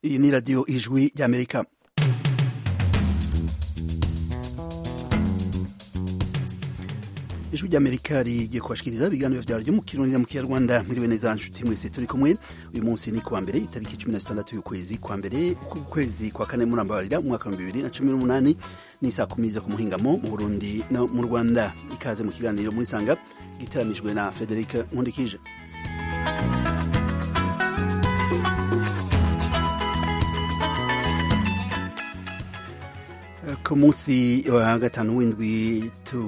iyi ni radiyo ijwi ry'amerika ijwi ry'amerika rigiye kubashikiriza ibiganiro vyaryo mu kirundi na mu kinyarwanda mwiriwe neza nshuti mwese turi kumwe uyu munsi ni kuwa mbere itariki cumi na zitandatu y'ukwezi kwa mbere kwezi kwa kane murambabarira umwaka wa bibiri na cumi n'umunani ni saa kumi zo ku muhingamo mu burundi no mu rwanda ikaze mu kiganiro muri sanga giteranijwe na frederic nkundikije ku munsi wa gatanu w'indwi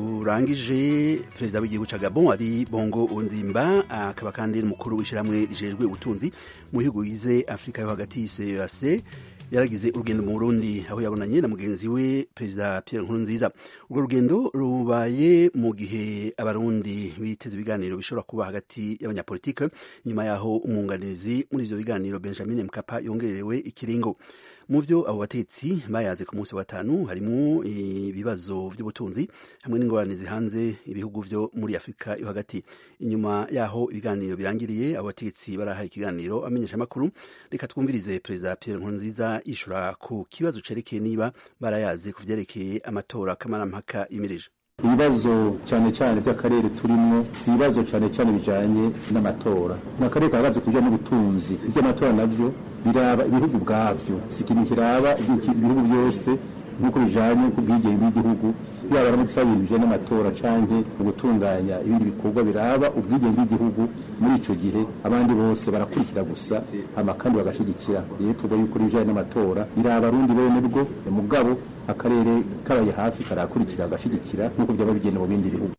turangije perezida w'igihugu ca gabon ari bongo ondimba akaba kandi n'umukuru w'ishyirahamwe rijejwe ubutunzi mu bihugu bigize afurika yo hagati cac yaragize urugendo mu burundi aho yabonanye na mugenzi we perezida pierre nkurunziza urwo rugendo rubaye mu gihe abarundi biteze ibiganiro bishobora kuba hagati y'abanyapolitike nyuma yaho umwunganizi muri ivyo biganiro benjamin mkapa yongererewe ikiringo mu vyo abo batetsi bayaze ku munsi wa gatanu harimwo ibibazo vy'ubutunzi hamwe n'ingorane zihanze ibihugu vyo muri afurika yo hagati inyuma yaho ibiganiro birangiriye abo batetsi barahaye ikiganiro amenyesha amakuru reka twumvirize perezida pierre nkurunziza yishura ku kibazo cerekeye niba barayaze ku vyerekeye amatora kamarampaka yimirije ibibazo cyane cyane by'akarere turimo si ibibazo cyane cyane bijanye n'amatora ni akarere kahagaze ku bijyanye n'ubutunzi iby'amatora navyo biraba ibihugu ubwavyo si ikintu kiraba ibihugu byose nk'uko bijanye ku bwigenge bw'igihugu yaba aramutse ibintu bijanye n'amatora canke ugutunganya ibindi bikorwa biraba ubwigenge bw'igihugu muri ico gihe abandi bose barakurikira gusa hama kandi bagashigikira rero tuvuga yuko ibijanye n'amatora biraba abarundi bene bwo mugabo akarere kabaye hafi karakurikira agashigikira nk'uko byaba bigenda mu bindi bihugu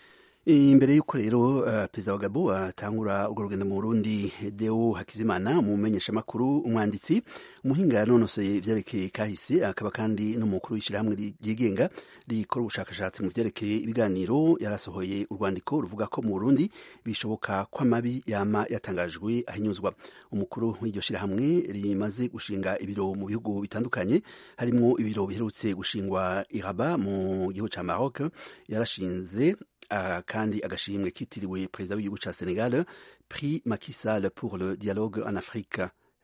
imbere y'uko rero uh, perezida wa gabo atangura urwo rugendo mu burundi deo hakizimana umumenyesha makuru umwanditsi umuhinga yanonosoye ivyerekeye kahise akaba kandi n'umukuru w'ishyirahamwe ryigenga rikora ubushakashatsi mu vyerekeye ibiganiro yarasohoye urwandiko ruvuga ko mu burundi bishoboka ko amabi yama yatangajwe ahinyuzwa umukuru w'iryo shyirahamwe rimaze gushinga ibiro mu bihugu bitandukanye harimwo ibiro biherutse gushingwa iraba mu gihugu ca maroc yarashinze Uh, kandi agashimwe kitiriwe perezida w'igihugu ca Senegal prix Macky Sall pour le dialogue en Afrique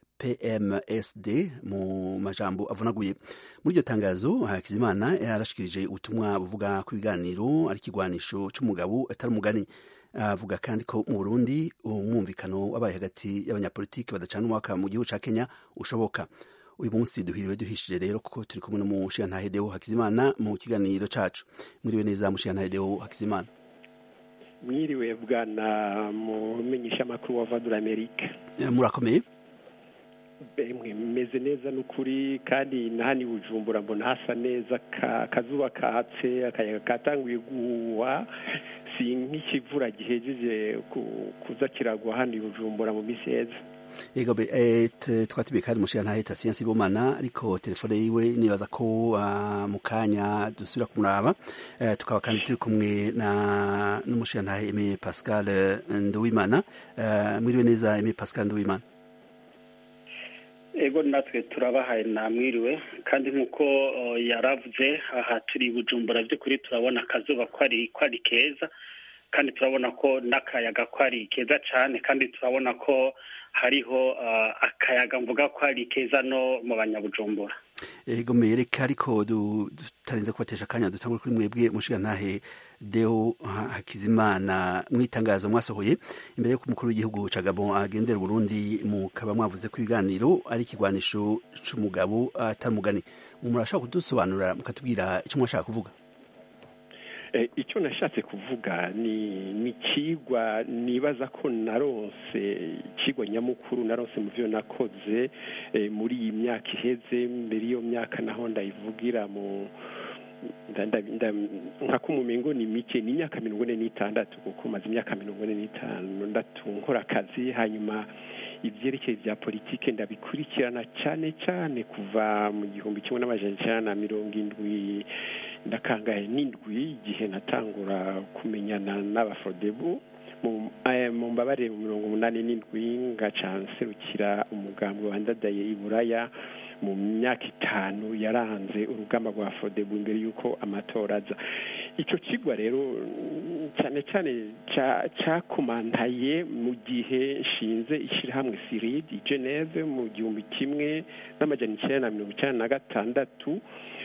PMSD mu majambo avunaguye muri iryo tangazo Hakizimana yarashikirije ubutumwa buvuga ku ibiganiro ari ikigwanisho c'umugabo atari umugani avuga uh, kandi ko mu Burundi umwumvikano wabaye hagati y'abanyapolitiki badacana umwaka mu gihugu ca Kenya ushoboka uyu munsi duhiriwe duhishije rero kuko turi kumwe n'umushiyantahe Deo Hakizimana mu kiganiro cacu mwiriwe neza mushiyantahe Deo Hakizimana mwiriwe bwana mumenyesha amakuru wa Vadura Amerika murakomeye bemwe meze neza n'ukuri kandi na hano i bujumbura mbona hasa neza akazuba katse akayaga katanguye guhuha si nk'ikivura gihejeje kuza kiragwa hano i bujumbura mu minsi heza yego be twatubiye kandi mushiya ntahita siyansi bomana ariko telefone yiwe nibaza ko mu kanya dusubira kumuraba tukaba kandi turi kumwe na n'umushiya ntahe Aimé Pascal Nduwimana mwiriwe neza Aimé Pascal Nduwimana ego natwe turabahaye namwiriwe kandi nk'uko yaravuze aha turi bujumbura by'ukuri turabona akazuba ko ari keza kandi turabona ko n'akayaga ko ari keza cyane kandi turabona ko hariho akayaga mvuga ko ari keza no mu banyabujumbura ego mereka ariko tutarinze kubatesha akanya dutangure kuri mwebwe mushigantahe deo hakizimana mwitangazo mwasohoye imbere y'uko umukuru w'igihugu ca gabon agendera uburundi mukaba mwavuze ko ibiganiro ari ikigwanisho c'umugabo atari umugani murashaka kudusobanurira mukatubwira ico mwashaka kuvuga icyo nashatse kuvuga ni ikigwa nibaza ko naronse ikigwa nyamukuru naronse mu byo nakoze muri iyi myaka iheze mbere y'iyo myaka naho ndayivugira mu nka kumumengo ni mike ni imyaka mirongo ine n'itandatu kuko maze imyaka mirongo ine n'itandatu nkora akazi hanyuma ibyerekeye bya politike ndabikurikirana cyane cyane kuva mu gihumbi kimwe n'amajana icyenda na mirongo indwi ndakangaye n'indwi igihe natangura kumenyana n'abafodebu mu mbabare mirongo umunani n'indwi ngaca nserukira umugambi wandadaye i buraya mu myaka itanu yaranze urugamba rwa fodebu imbere y'uko amatora aza icyo kigwa rero cyane cyane cyakomantaye mu gihe nshinze ishyirahamwe siridi i geneve mu gihumbi kimwe n'amajyana icyenda na mirongo icyenda na gatandatu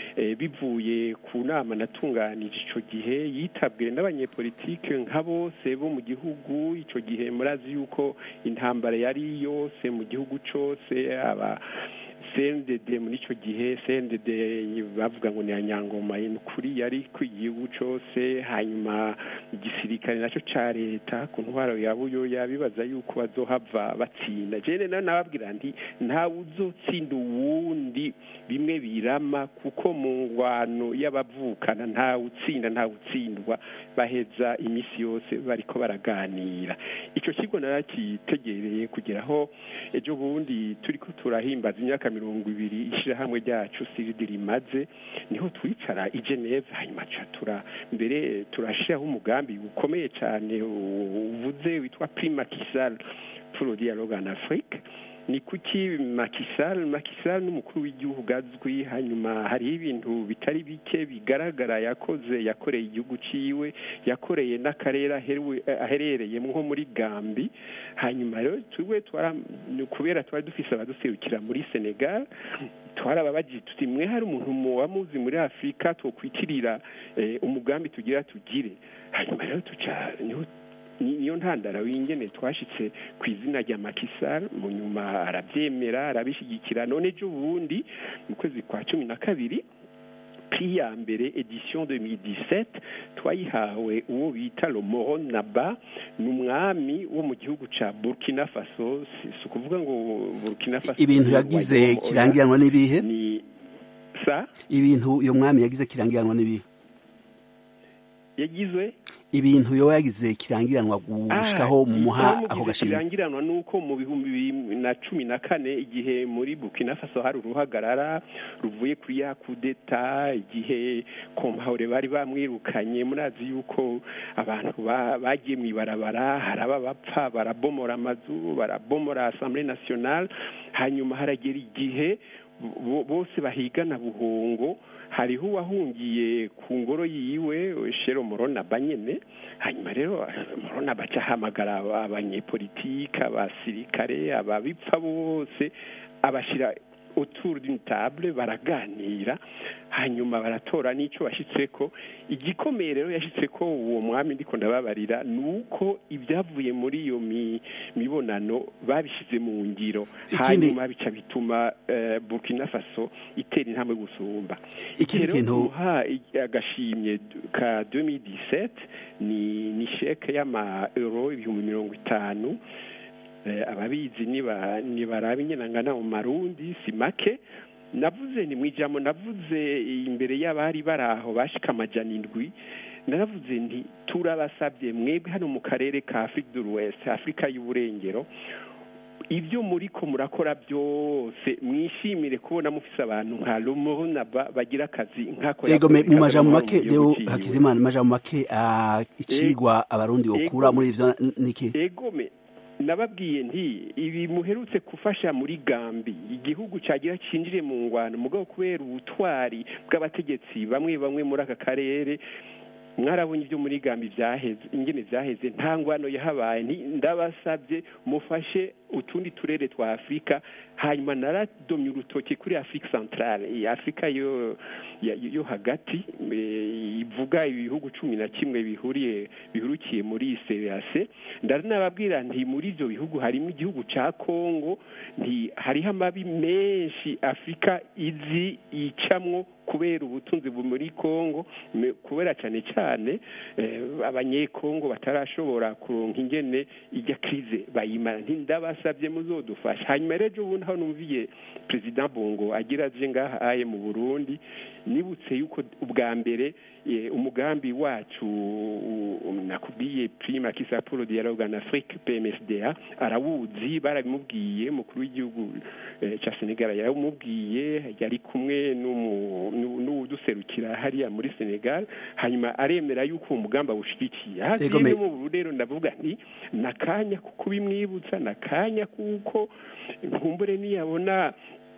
bivuye ku nama natunganije icyo gihe yitabwe n'abanyepolitike nka bose bo mu gihugu icyo gihe murazi yuko intambara yari yose mu gihugu cyose aba cndd muri icyo gihe cndd bavuga ngo ni ya nyangoma ni ukuri yari ku igihugu cyose hanyuma igisirikare nacyo cya leta ku ntwaro ya buyo yabibaza yuko bazohava batsinda jene nawe nababwira nti ntawe uzotsinda uwundi bimwe birama kuko mu ngwano y'abavukana ntawe utsinda ntawe utsindwa baheza iminsi yose bariko baraganira icyo kigo narakitegereye kugera aho ejo bundi turi ko turahimbaza imyaka mirongo ibiri ishyirahamwe ryacu siridi rimaze niho twicara i geneve hanyuma tura mbere turashyiraho umugambi ukomeye cyane uvuze witwa prima kisal pour dialogue en afrique ni kuki makisal makisal n'umukuru w'igihugu azwi hanyuma hariho ibintu bitari bike bigaragara yakoze yakoreye igihugu ciwe yakoreye n'akarere aherereye nko muri gambi hanyuma rero twe kubera twari dufise abaduserukira muri senegal twarababagiye tuti mwe hari umuntu wamuzi muri afurika twokwitirira umugambi tugira tugire hanyuma rero tuca niho niyo ntandara w'ingene twashitse ku izina rya makisar mu nyuma arabyemera arabishyigikira none ejo bundi mu kwezi kwa cumi na kabiri pri ya mbere edition 2017 twayihawe uwo bita Lomoron Naba ni umwami wo mu gihugu ca Burkina Faso si ukuvuga ngo Burkina Faso ibintu yagize kirangiranwa n'ibihe ni sa ibintu uyo mwami yagize kirangiranwa n'ibihe yagizwe ibintu yo yagize kirangiranwa gushikaho mu muha ako gashimwe kirangiranwa nuko mu bihumbi bibiri na cumi na kane igihe muri Burkina Faso hari uruhagarara ruvuye kuri ya kudeta igihe kompaure bari bamwirukanye murazi yuko abantu bagiye mu ibarabara hari abapfa barabomora amazu barabomora Assemblée nationale hanyuma haragera igihe bose bahigana buhongo hariho uwahungiye ku ngoro yiwe shero morona banyene hanyuma rero morona baca ahamagara abanyepolitike abasirikare ababipfa bose abashyira autour d'une table baraganira hanyuma baratora n'icyo bashyitseko igikomeye rero yashyitseko uwo mwami ndiko ndababarira ni uko ibyavuye muri iyo mibonano babishyize mu ngiro hanyuma bica bituma burkina faso itera intambwe gusumba ikindi kintu agashimye ka 2017 ni ni sheke y'ama euro ibihumbi mirongo itanu ababizi nibarabe nyenangana mu marundi si make navuze ni mu ijambo navuze imbere y'abari bari aho bashika amajana indwi naravuze nti turabasabye mwebwe hano mu karere ka afurika du west afurika y'uburengero ibyo muri ko murakora byose mwishimire kubona mufise abantu nka rumurunaba bagira akazi nk'ako ego mu majambo make rero hakizimana mu majambo make icigwa abarundi bakura muri ivyo niki egome nababwiye nti ibi muherutse gufasha muri gambi igihugu cyagira cinjire mu ngwano mugabo kubera ubutwari bw'abategetsi bamwe bamwe muri aka karere mwarabonye ibyo muri gambi byaheze ingene byaheze nta ngwano yahabaye ndabasabye mufashe utundi turere twa afurika hanyuma naradomye urutoki kuri afurika santarare afurika yo yo hagati ivuga ibihugu cumi na kimwe bihuriye bihurukiye muri serase ndaranababwira nti muri ibyo bihugu harimo igihugu cya kongo nti hariho amabi menshi afurika izi yicamwo kubera ubutunzi muri kongo kubera cyane cyane abanyekongo batarashobora kuronka ingene ijya krize bayimara ntindabasabye muzodufasha hanyuma rero ubundi aho numviye perezida bongo agira aje ngaha aye mu burundi nibutse yuko ubwa mbere umugambi wacu nakubwiye prima kisa pour dialogue en afrique pmsda arawuzi barabimubwiye mukuru w'igihugu cya senegal yaramubwiye yari kumwe n'uwuduserukira hariya muri senegal hanyuma aremera yuko uwo mugambi awushyigikiye hasi mu rero ndavuga nti ni akanya ko kubimwibutsa ni akanya kuko nkumbure niyabona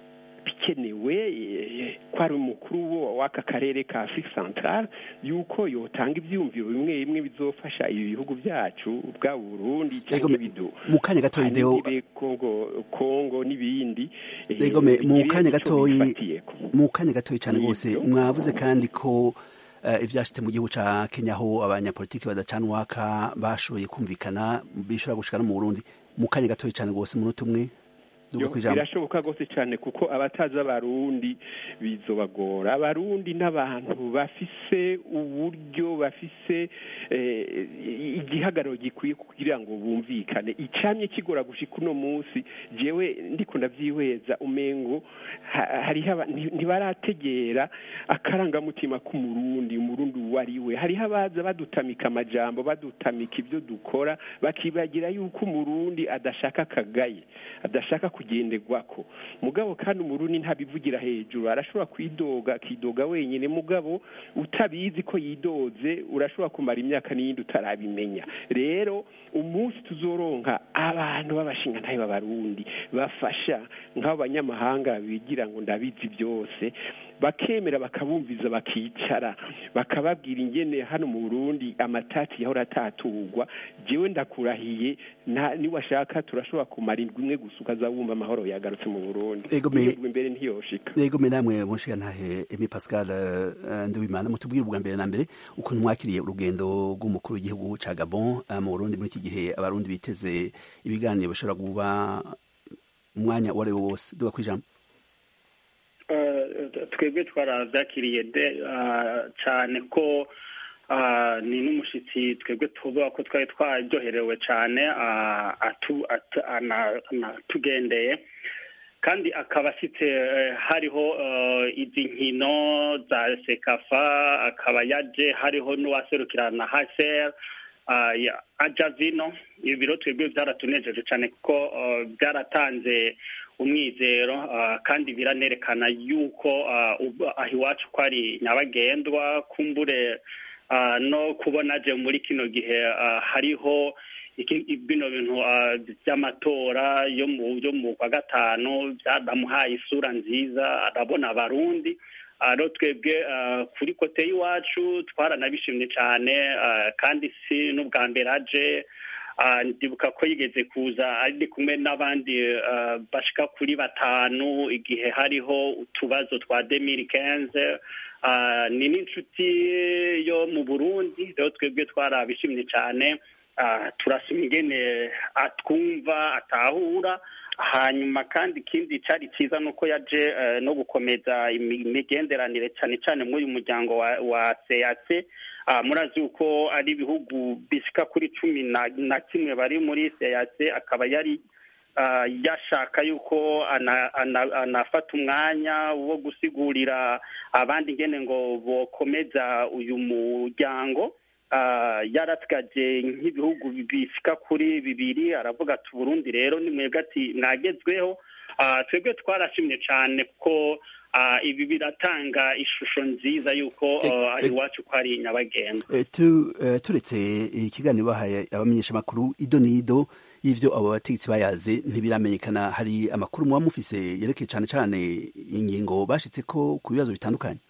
bikenewe ko ari umukuru w'aka karere ka afurika santara yuko yotanga ibyiyumviro bimwe bimwe bizofasha ibi bihugu byacu bwa burundi cyangwa ibido mu kanya gatoya ideo kongo kongo n'ibindi egome mu kanya gatoya mu kanya gatoya cyane rwose mwavuze kandi ko ibyashyize mu gihugu cya kenya aho abanyapolitiki badacana uwaka bashoboye kumvikana bishobora gushika no mu burundi mu kanya gatoya cyane rwose umunota umwe birashoboka rwose cyane kuko abatazi abarundi bizobagora abarundi n'abantu bafise uburyo bafise igihagararo gikwiye kugira ngo bumvikane icyamye kigora gushika uno munsi jewe ndiko ndabyihweza umengo hariho ntibarategera akarangamutima k'umurundi umurundi uwo ari we hariho abaza badutamika amajambo badutamika ibyo dukora bakibagira yuko umurundi adashaka akagaye adashaka kugenderwako mugabo kandi umurundi ntabivugira hejuru arashobora kwidoga akidoga wenyine mugabo utabizi ko yidoze urashobora kumara imyaka n'iyindi utarabimenya rero umunsi tuzoronka abantu b'abashinga ntayo b'abarundi bafasha nk'abo banyamahanga bigira ngo ndabizi byose bakemera bakabumviza bakicara bakababwira ingene hano mu Burundi amatati yahora ataturwa jewe ndakurahiye niwashaka turashobora kumara indwi imwe gusa ukazawumva amahoro yagarutse mu Burundi imbere ntiyoshika yego me namwe munshiga ntahe Emi Pascal Nduwimana mutubwire ubwa mbere na mbere ukuntu mwakiriye urugendo rw'umukuru w'igihugu ca Gabon mu Burundi muri iki gihe abarundi biteze ibiganiro bishobora kuba umwanya uwo ari wo wose duga kwijambo twebwe twarabyakiriye cyane ko ni n'umushyitsi twebwe tuvuga ko twari twaryoherewe cyane anatugendeye kandi akaba afite hariho izi nkino za sekafa akaba yaje hariho n'uwaserukirana haseri ajya vino ibiro twebwe byaratunejeje cyane kuko byaratanze umwizero kandi biranerekana yuko aho iwacu ko ari nyabagendwa kumbure no kubona aje muri kino gihe hariho bino bintu by'amatora yo mu kwa gatanu byaramuhaye isura nziza arabona abarundi rero twebwe kuri kote y'iwacu twaranabishimye cyane kandi si n'ubwa mbere aje ndibuka ko yigeze kuza ari kumwe n'abandi bashika kuri batanu igihe hariho utubazo twa demiri kenze ni n'inshuti yo mu burundi rero twebwe twarabishimye cyane turasoma ingene atwumva atahura hanyuma kandi ikindi cyari cyiza ni uko yaje no gukomeza imigenderanire cyane cyane muri uyu muryango wa seyase murazi uko ari ibihugu bishyika kuri cumi na kimwe bari muri seyase akaba yari yashaka yuko anafata umwanya wo gusigurira abandi ngene ngo bokomeza uyu muryango yaratwaje nk'ibihugu bishyika kuri bibiri aravuga ati uburundi rero ni mwebwe ati mwagezweho twebwe twarashimye cyane kuko ibi biratanga ishusho nziza y'uko iwacu ko ari nyabagendwa turetse ikiganiro bahaye abamenyeshamakuru ido n'ido y'ibyo abo bategetsi bayaze ntibiramenyekana hari amakuru muba mufise yerekeye cyane cyane ingingo bashyitse ko ku bibazo bitandukanye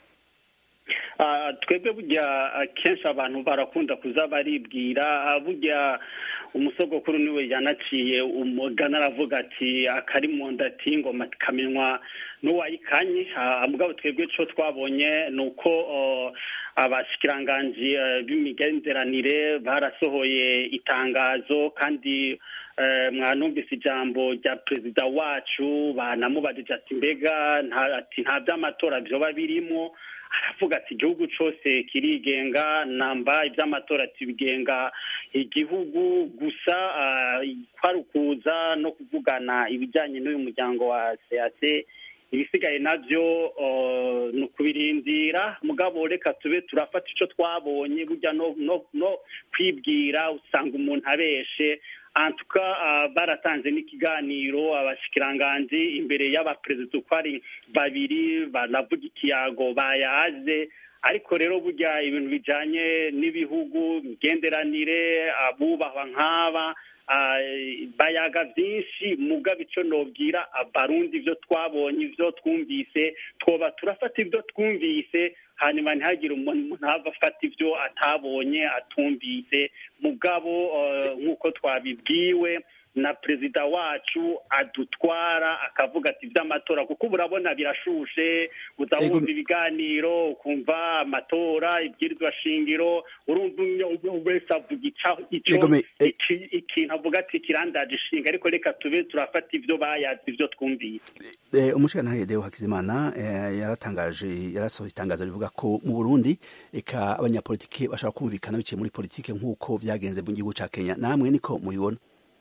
twebwe burya kenshi abantu barakunda kuza baribwira burya umusogokuru niwe yanaciye umugana aravuga ati akari mu nda ati ngoma kamenywa n'uwayikanye mugabo twebwe cyo twabonye ni uko abashikiranganji b'imigenderanire barasohoye itangazo kandi mwanumvise ijambo rya perezida wacu banamubajije ati mbega nta by'amatora byoba birimo aravuga ati igihugu cyose kirigenga namba iby'amatora tubigenga igihugu gusa kwari ukuza no kuvugana ibijyanye n'uyu muryango wa seyase ibisigaye nabyo ni ukubirindira mugabo reka tube turafata icyo twabonye burya no kwibwira usanga umuntu abeshe antuka baratanze n'ikiganiro abashikiranganji imbere y'abaperezida uko ari babiri banavuga ikiyago bayaze ariko rero burya ibintu bijanye n'ibihugu imigenderanire abubahwa nk'aba bayaga byinshi mugabo icyo nobwira abarundi ibyo twabonye ibyo twumvise twoba turafata ibyo twumvise hanyuma ntihagire umuntu ntava afata ibyo atabonye atumvise mugabo nk'uko twabibwiwe na perezida wacu adutwara akavuga ati iby'amatora kuko ubu urabona birashushe udahumva ibiganiro ukumva amatora ibwirizwa shingiro urumva wese avuga icyo ikintu avuga ati kirandaje ishinga ariko reka tube turafata ibyo bayazi ibyo twumvise umushyirantare Deo Hakizimana yaratangaje yarasohoye itangazo rivuga ko mu Burundi eka abanyapolitike bashobora kumvikana biciye muri politike nk'uko byagenze mu gihugu cya Kenya namwe niko mubibona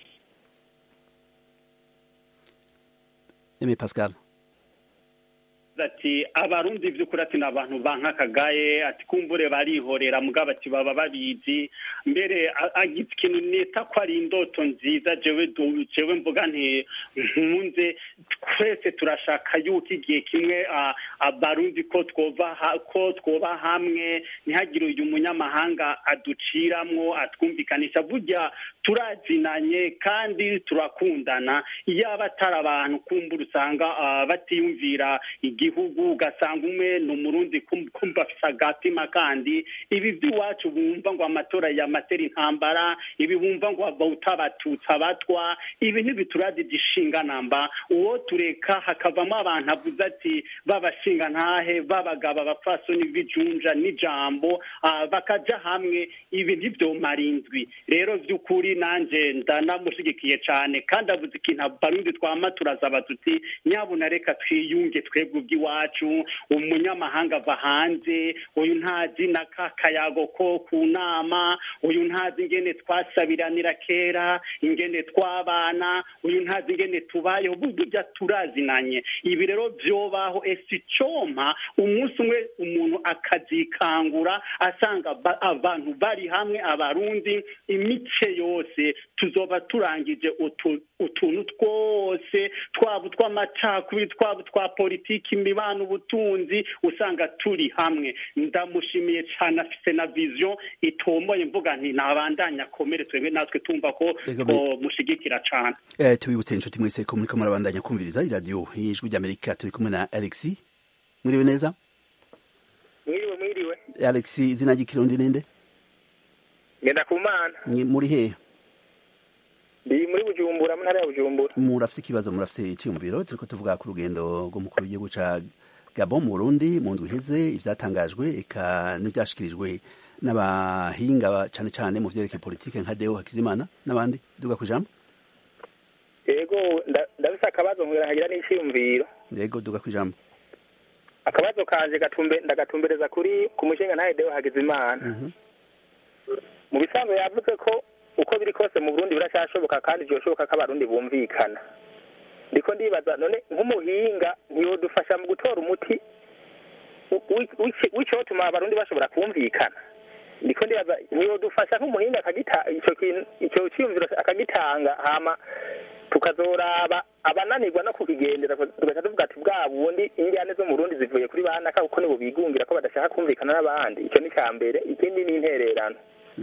Aimé Pascal ati abarundi by'ukuri ati ni abantu bankakagaye ati kumbure barihorera mugabo ati baba babizi mbere agize ikintu nita ko ari indoto nziza jewe jewe mvuga nti nkunze twese turashaka yuko igihe kimwe abarundi ko twova ko twoba hamwe ntihagire uyu munyamahanga aduciramwo atwumvikanisha burya turazinanye kandi turakundana iyo aba atari abantu kumbura usanga batiyumvira igihugu ugasanga umwe ni umurundi kumva afite agatima kandi ibi by'iwacu bumva ngo amatora yamatera intambara ibi bumva ngo utabatutsi abatwa ibi ntibituradide ishinga namba uwo tureka hakavamo abantu avuze ati babashinga ntahe babagaba abapfasoni b'ijunja n'ijambo bakaja hamwe ibi ntibyomara indwi rero by'ukuri nanjye ndanamushyigikiye cyane kandi avuze ikintu abarundi twama turazaba tuti nyabuna reka twiyunge twebwe ubw'iwacu umunyamahanga ava hanze uyu ntazi na ka kayago ko ku nama uyu ntazi ingene twasabiranira kera ingene twabana uyu ntazi ingene tubayeho burya turazinanye ibi rero byobaho ese icompa umunsi umwe umuntu akazikangura asanga abantu bari hamwe abarundi imice yose tuzoba turangije utuntu twose twaba utw'amacakubiri twaba utwa politiki imibano ubutunzi usanga turi hamwe ndamushimiye cyane afite na viziyo itomboye mvuga nti ntabandanya akomere twebwe natwe tumva ko mushigikira cyane tubibutse inshuti mwese ko muriko murabandanya kumviriza iradiyo y'ijwi ry'amerika turi kumwe na alexi mwiriwe neza mwiriwe mwiriwe alexi izina ry'ikirundi ninde ngenda ku mana muri hehe ndi muri bujumbura mu ntara ya bujumbura murafite ikibazo murafite icyiyumviro turiko tuvuga ku rugendo rw'umukuru w'igihugu ca gabon mu burundi mu ndwi iheze ivyatangajwe eka n'ivyashikirijwe n'abahinga cane cane mu vyerekeye politike nka deo hakizimana n'abandi duga ku ijambo yego ndafise akabazo nkugira nkagira n'iciyumviro yego duga ku ijambo akabazo kanje gatumbe ndagatumbereza kuri ku mushinga ntaye deo hakizimana mu bisanzwe yavuze ko uko biri kose mu burundi biracyashoboka kandi byoshoboka ko abarundi bumvikana ndiko ndibaza none nk'umuhinga ntiyodufasha mu gutora umuti w'icyotuma abarundi bashobora kumvikana ndiko ndibaza ntiyodufasha nk'umuhinga icyo kintu icyo cyiyumviro akagitanga hama tukazoraba abananirwa no kukigendera tugaca tuvuga ati bwa bundi injyane zo mu burundi zivuye kuri banaka kuko nibo bigungira ko badashaka kumvikana n'abandi icyo ni cya mbere ikindi ni intererano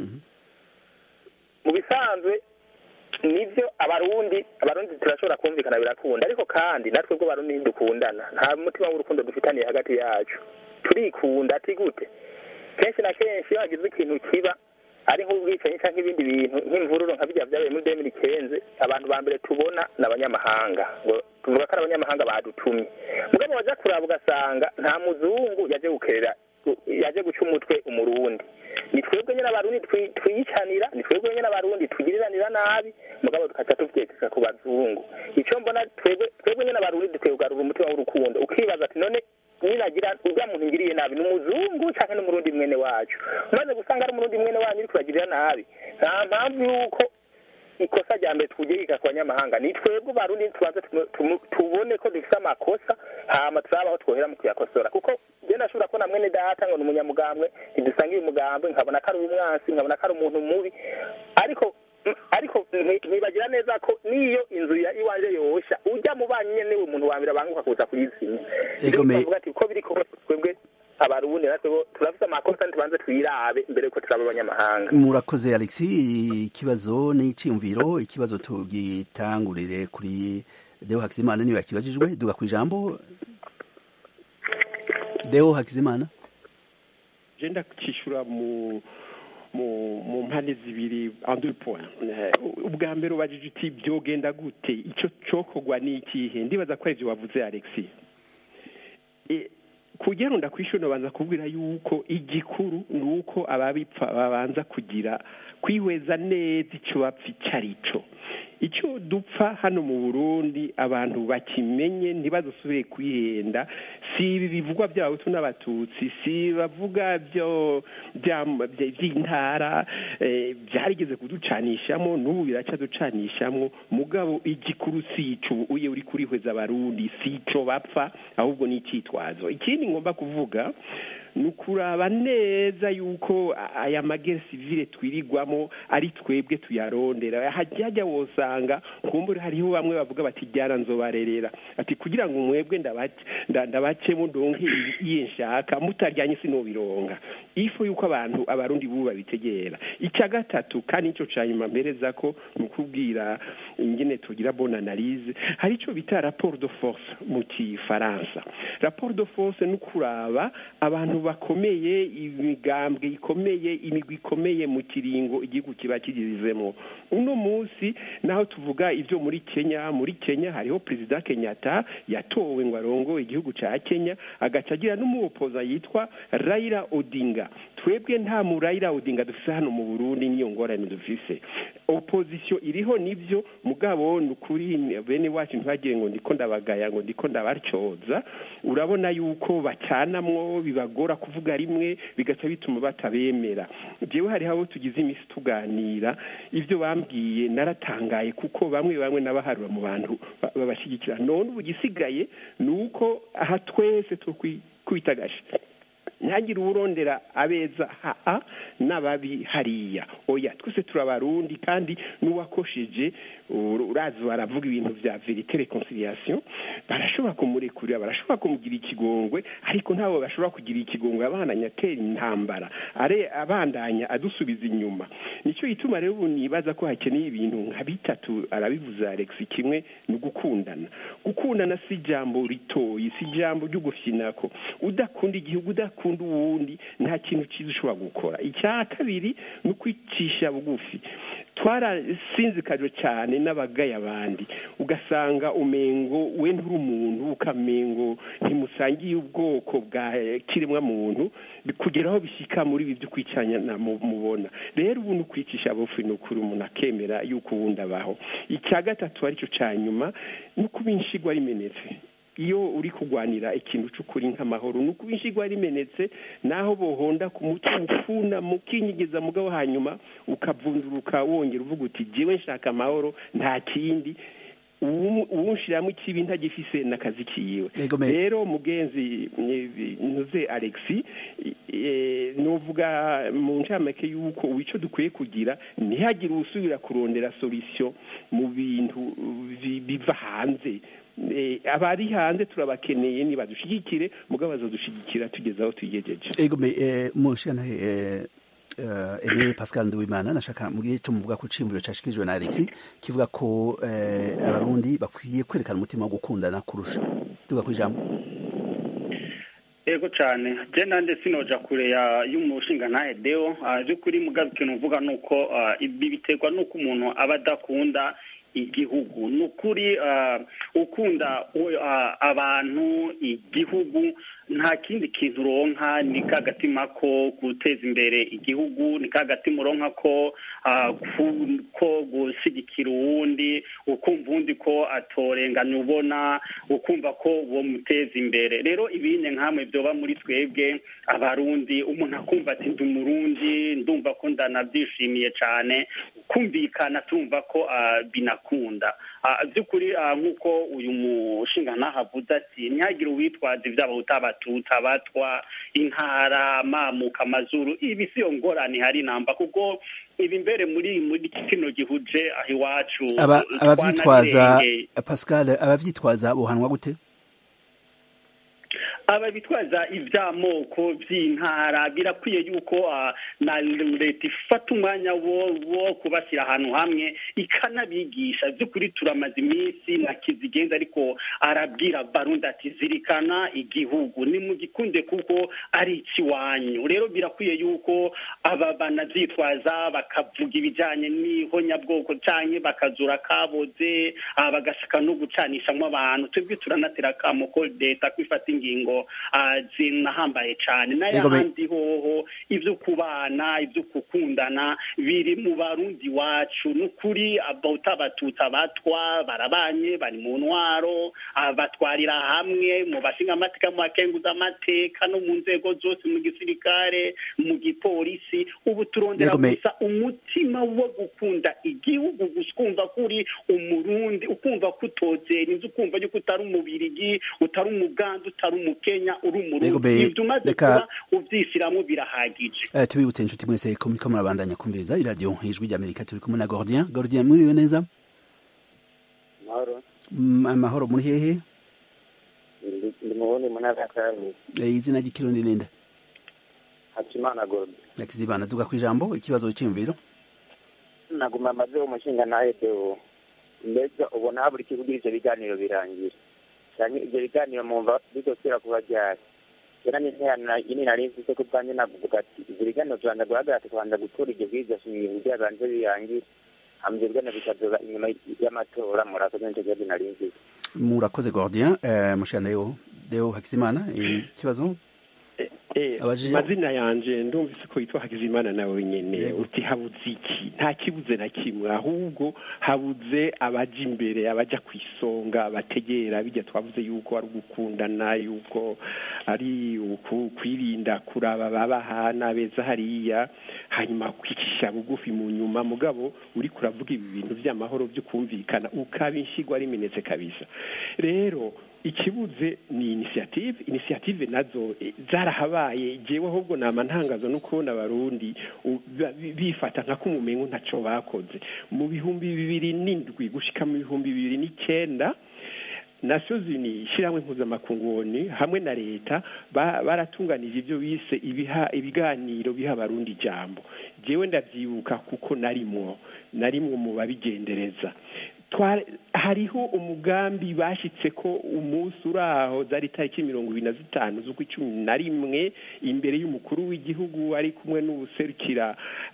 mu bisanzwe nibyo abarundi abarundi turashobora kumvikana birakunda ariko kandi natwe bwo barundi ntidukundana nta mutima w'urukundo dufitaniye hagati yacu turikunda ati gute kenshi na kenshi iyo hagize ikintu kiba ari nk'ubwicanyi cyangwa ibindi bintu nk'imvururu nka bijya byabaye muri demiri kenze abantu ba mbere tubona ni abanyamahanga ngo tuvuga ko ari abanyamahanga badutumye mugabo wajya kuraba ugasanga nta muzungu yaje gukerera yaje guca umutwe umurundi ni twebwe nyine abarundi twiyicanira ni twebwe nyine abarundi tugiriranira nabi mugabo tukaca tuvyekeka ku bazungu icyo mbona twebwe twebwe nyine abarundi dukwiye kugarura umutima w'urukundo ukibaza ati none ninagira urya muntu ngiriye nabi ni umuzungu canke n'umurundi mwene wacu umaze gusanga ari umurundi mwene wanyu uri kuragirira nabi nta mpamvu yuko ikosa rya mbere twugirika ku banyamahanga ni twebwe barundi tubanze tubone ko dufise amakosa hama turabaho twohera mu kuyakosora kuko je nashobora kubona mwene data ngo ni umunyamugambwe ntidusanga uyu mugambwe nkabona ko ari umwansi nkabona ko ari umuntu mubi ariko ariko ntibagira neza ko n'iyo inzu ya iwanje yosha ujya mu banyi nyene niwe umuntu wa mbere abanguka kuza kuyizimya bavuga ati uko biri kose twebwe abarundi natwe turafite amakosa ntitubanze twirabe mbere yuko turaba abanyamahanga murakoze alexi ikibazo n'iciyumviro ikibazo tugitangurire kuri deo hakizimana niwe yakibajijwe duga ku ijambo deo hakizimana genda kwishyura mu mu mpande zibiri andure point ubwa mbere ubajije uti byogenda gute icyo cyokorwa ni ikihe ndibaza ko aribyo wavuze alexi kugira ngo ndakwishyure babanza kubwira yuko igikuru ni uko ababipfa babanza kugira kwihweza neza icyo bapfa icyo ari cyo icyo dupfa hano mu burundi abantu bakimenye ntibadusubire kwihenda si ibi bivugwa by'abahutu n'abatutsi si bavuga by'intara byarigeze kuducanishamo n'ubu biracyaducanishamo mugabo igikuru si icyo uye uri kurihweza abarundi si icyo bapfa ahubwo ni icyitwazo ikindi ngomba kuvuga ni ukuraba neza yuko aya magere sivile twirirwamo ari twebwe tuyarondera hajya wosanga kumbura hariho bamwe bavuga bati jyana nzobarerera ati kugira ngo mwebwe ndabacemo ndonke iyo nshaka mutaryanye sinobironga ifu yuko abantu abarundi bubu babitegera icya gatatu kandi nicyo cya nyuma mpereza ko ni ukubwira ingene tugira bonne analyse hari icyo bita rapport de force mu kifaransa rapport de force ni ukuraba abantu bakomeye imigambwe ikomeye imigwi ikomeye mu kiringo igihugu kiba kigizemo uno munsi naho tuvuga ibyo muri kenya muri kenya hariho perezida kenyatta yatowe ngo arongo igihugu cya kenya agaca agira n'umuwopoza yitwa rayira odinga twebwe nta mu rayira odinga dufite hano mu burundi niyo ngorane dufise opozisiyo iriho nibyo mugabo ni ukuri bene wacu ntibagire ngo ndiko ndabagaya ngo ndiko ndabaryoza urabona yuko bacanamwo bibagora kuvuga rimwe bigaca bituma batabemera jewe hariho abo tugize iminsi tuganira ibyo bambwiye naratangaye kuko bamwe bamwe n'abaharura mu bantu babashyigikira none ubu gisigaye ni uko aha twese twitagashe ntihagire uwurondera abeza haa n'ababi hariya oya twese turabarundi kandi n'uwakosheje urazi baravuga ibintu bya verite reconciliation barashobora kumurekurira barashobora kumugira ikigongwe ariko ntabwo bashobora kugira ikigongwe abananya atera intambara are abandanya adusubiza inyuma nicyo gituma rero ubu nibaza ko hakeneye ibintu nka bitatu arabivuze alex kimwe ni ugukundana gukundana si ijambo ritoyi si ijambo ryo gufinako udakunda igihugu udakunda uwundi nta kintu cyiza ushobora gukora icya kabiri ni ukwicisha bugufi twarasinzikajwe cyane n'abagaye abandi ugasanga umengo we nturi umuntu ukamengo ntimusangiye ubwoko bwa kiremwa muntu kugeraho bishyika muri ibi byo kwicanya mubona rero ubu ni ukwicisha bugufi ni ukuri umuntu akemera yuko uwundi abaho icya gatatu aricyo cya nyuma ni ukuba inshigwa rimenetse iyo uri kurwanira ikintu cy'ukuri nk'amahoro ni ukuba inshigwa rimenetse naho bohonda ku muti ufuna mukinyigiza mugabo hanyuma ukavunduruka wongera uvuga uti jyewe nshaka amahoro nta kindi uwunshyiramo ikibi ntagifise n'akazi kiwe rero mugenzi ntuze alexi nuvuga mu ncamake y'uko ubu icyo dukwiye kugira ntihagire usubira kurondera solisiyo mu bintu biva hanze abari hanze turabakeneye nibadushyigikire mugabo bazadushyigikira tugeze aho tuyigejeje ego mushana Aimé Pascal Nduwimana nashaka mu gihe cyo muvuga ko cimburo cashikijwe na Alex kivuga ko abarundi bakwiye kwerekana umutima wo gukundana kurusha tuga ku ijambo ego cyane je nande sinoja kure ya y'umushinga ntahe deo by'ukuri mugabe ikintu uvuga ni uko ibi biterwa n'uko umuntu aba adakunda igihugu ni ukuri ukunda abantu igihugu nta kindi kintu uronka ni ka gatima ko guteza imbere igihugu ni ka gatima uronka ko ko gushyigikira uwundi ukumva uwundi ko atorenganya ubona ukumva ko uwo muteza imbere rero ibindi nkamwe byoba muri twebwe abarundi umuntu akumva ati ndi umurundi ndumva ko ndanabyishimiye cyane kumvikana tumva ko binakunda by'ukuri nk'uko uyu mushinga ntahavuze ati ntihagire uwitwaza iby'abahuta abatutsi abatwa intara amamuka amazuru ibi si yo ngorane hari namba kuko ibi mbere muri muri kino gihuje aho iwacu Aba- abavyitwaza twanabirengeye. pascal abavyitwaza bohanwa gute aba bitwaza iby'amoko by'intara birakwiye yuko ah, na leta ifata umwanya wo wo kubashyira ahantu hamwe ikanabigisha by'ukuri turamaze iminsi na kizigenza ariko arabwira barundi ati zirikana igihugu nimugikunde kuko ari ikiwanyu rero birakwiye yuko aba banabyitwaza bakavuga ibijyanye n'ihonyabwoko cyangwa bakazura kaboze ah, bagashaka no gucanishamo abantu twebwe turanatera akamo ko leta kwifata ingingo ah, zinahambaye cyane Yego, me- n'ayahandi hoho ibyo kubana ibyo gukundana biri mu barundi wacu ni ukuri abawuta abatutsi abatwa barabanye bari mu ntwaro ah, batwarira hamwe mu bashinga amateka mu bakenguza amateka no mu nzego zose mu gisirikare mu gipolisi ubu turondera Yego, me- gusa umutima wo gukunda igihugu gusa ukumva ko uri umurundi ukumva ko utozera inzu ukumva yuko utari umubirigi utari umuganda utari umukenya uri Yego, umurundi me- ibyo umaze reka- kuba ubyishyiramo birahagije Eh, tubibutse inshuti mwese ko muriko murabandanya kumviriza iradiyo ijwi ry'amerika turi kumwe na gordien gordien mwiriwe neza mahoro Mm, amahoro muri hehe ndi ndi mu wundi mu ntara ya karani Eh, izina ry'ikirundi ninde hakimana gordo nakizibana tuga ku ijambo ikibazo cy'imviro naguma amaze umushinga nawe deo mbega ubona habura iki kugira ivyo biganiro birangira canke ivyo biganiro mumva bizosubira kuba ryari kera n'interano ini nari mfise ko ubwanjye navuga ati ivyo biganiro tubanza guhagarara tukabanza gutora ivyo bwiza shingiro kugira banze birangire hama ivyo biganiro bikazoba inyuma y'amatora murakoze nico kibazo nari mfise murakoze gordien eh, mushana deo deo hakizimana eh, ikibazo Eh, Abajije- amazina yanje ndumvise ko yitwa Hakizimana nawe nyene Yego. uti habuze iki nta kibuze na kimwe ahubwo habuze abaja imbere abaja ku isonga bategera bijya twavuze yuko ari ugukundana yuko ari uku- kwirinda kuraba babahana beza hariya hanyuma kwicisha bugufi mu nyuma mugabo uri kuravuga ibi bintu by'amahoro byo kumvikana ukaba inshigwa ari iminetse kabisa rero ikibuze ni initiative initiative nazo eh, zarahabaye jewe ahubwo nama ntangazo no kubona abarundi u- ba- bi- bifata nka kumumengo ntaco bakoze mu bihumbi bibiri n'indwi gushika mu bihumbi bibiri n'icenda Nations Unies ishyirahamwe mpuzamakungu hamwe na leta ba- baratunganije ibyo bise ibiha ibiganiro biha abarundi ijambo jewe ndavyibuka kuko narimwo narimwo mu babigendereza Twa- hariho umugambi bashitse ko umunsi uraho zari itariki mirongo ibiri na zitanu z'ukwicumi na rimwe imbere y'umukuru w'igihugu ari kumwe n'ubuserukira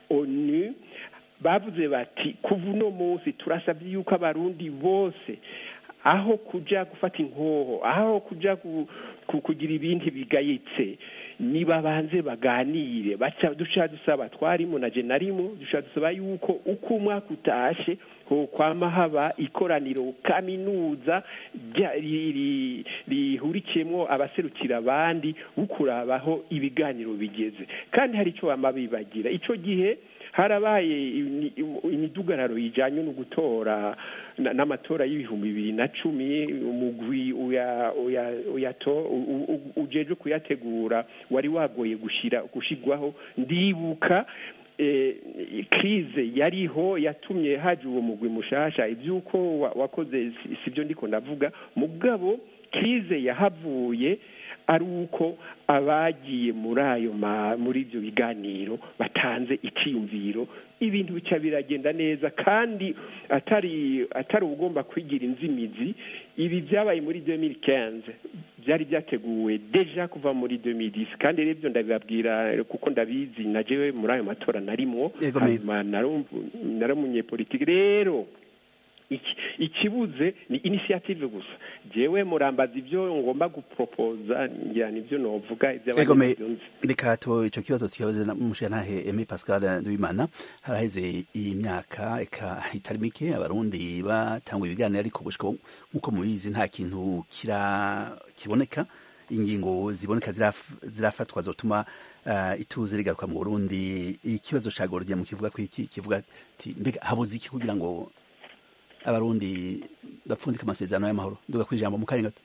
onu bavuze bati kuva uno munsi turasabye yuko abarundi bose aho kuja gufata inkoho aho kuja ku, ku, kugira ibindi bigayitse nibabanze baganire baca duca dusaba twarimo na je narimo duca dusaba yuko uko umwaka utashe ho kwama haba ikoraniro kaminuza rya- ri- ri- rihurikiyemwo abaserukira abandi ukurabaho ibiganiro bigeze kandi hari icyo bama bibagira ico gihe harabaye ini- imidugararo ijanye no gutora na- n'amatora y'ibihumbi bibiri na cumi umugwi uya- uya- uyato- u- u- ujejwe kuyategura wari wagoye gushira gushigwaho ndibuka eh, krize yariho yatumye haje uwo mugwi mushasha ivyuko wa- wakoze si- sivyo ndiko ndavuga mugabo krize yahavuye ari uko abagiye muri ayo ma- muri ibyo biganiro batanze icyiyumviro ibintu bica biragenda neza kandi atari atari ugomba kwigira inzimizi ibi byabaye muri 2015 byari byateguwe deja kuva muri 2010 kandi rero ibyo ndabibabwira kuko ndabizi na jewe muri ayo matora narimwo Yego, me- hanyuma narumvu- nari umunyepolitiki rero iki- ikibuze ni initiative gusa jewe murambaza ibyo ngomba gupropoza ngira nibyo novuga Ego me iby'abandi nzi reka tu ico kibazo tukibaze na mushantahe Aimé Pascal Ndwimana haraheze imyaka eka itari mike abarundi batangwa ibiganiro ariko gushika ubu, nkuko mubizi nta kintu kira kiboneka ingingo ziboneka ziraf- zirafatwa zotuma uh, ituze rigaruka mu Burundi ikibazo ca Gordier mu kivuga ko iki kivuga ati mbega habuze iki kugira ngo abarundi bapfundika amasezerano y'amahoro nduga kwijambo mu kanya gato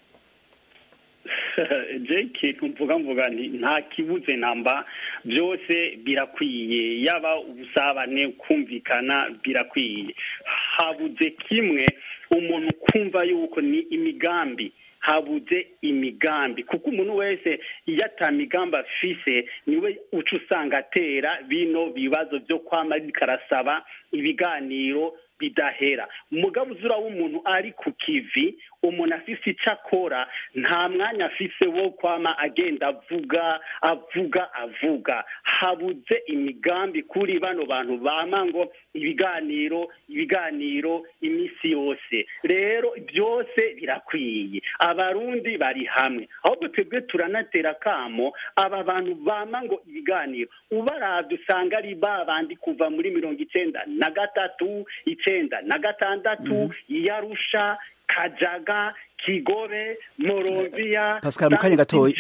je ikintu mvuga mvuga nti nta kibuze namba byose birakwiye yaba ubusabane kumvikana birakwiye habuze kimwe umuntu kumva yuko ni imigambi habuze imigambi kuko umuntu wese iyo ata migambi afise niwe uca usanga atera bino bibazo byo kwama ariko arasaba ibiganiro bidahera umugabo uzura w'umuntu ari ku kivi umuntu afise icyo akora nta mwanya afise wo kwama agenda avuga avuga avuga habuze imigambi kuri bano bantu bama ngo ibiganiro ibiganiro iminsi yose rero byose birakwiye abarundi bari hamwe ahubwo twebwe turanatera akamo aba bantu bama ngo ibiganiro ubaravye usanga ari ba bandi kuva muri mirongo icenda na gatatu icenda na gatandatu yarusha kajaga kigobe morovia Pascal, mu kanya gatoyi.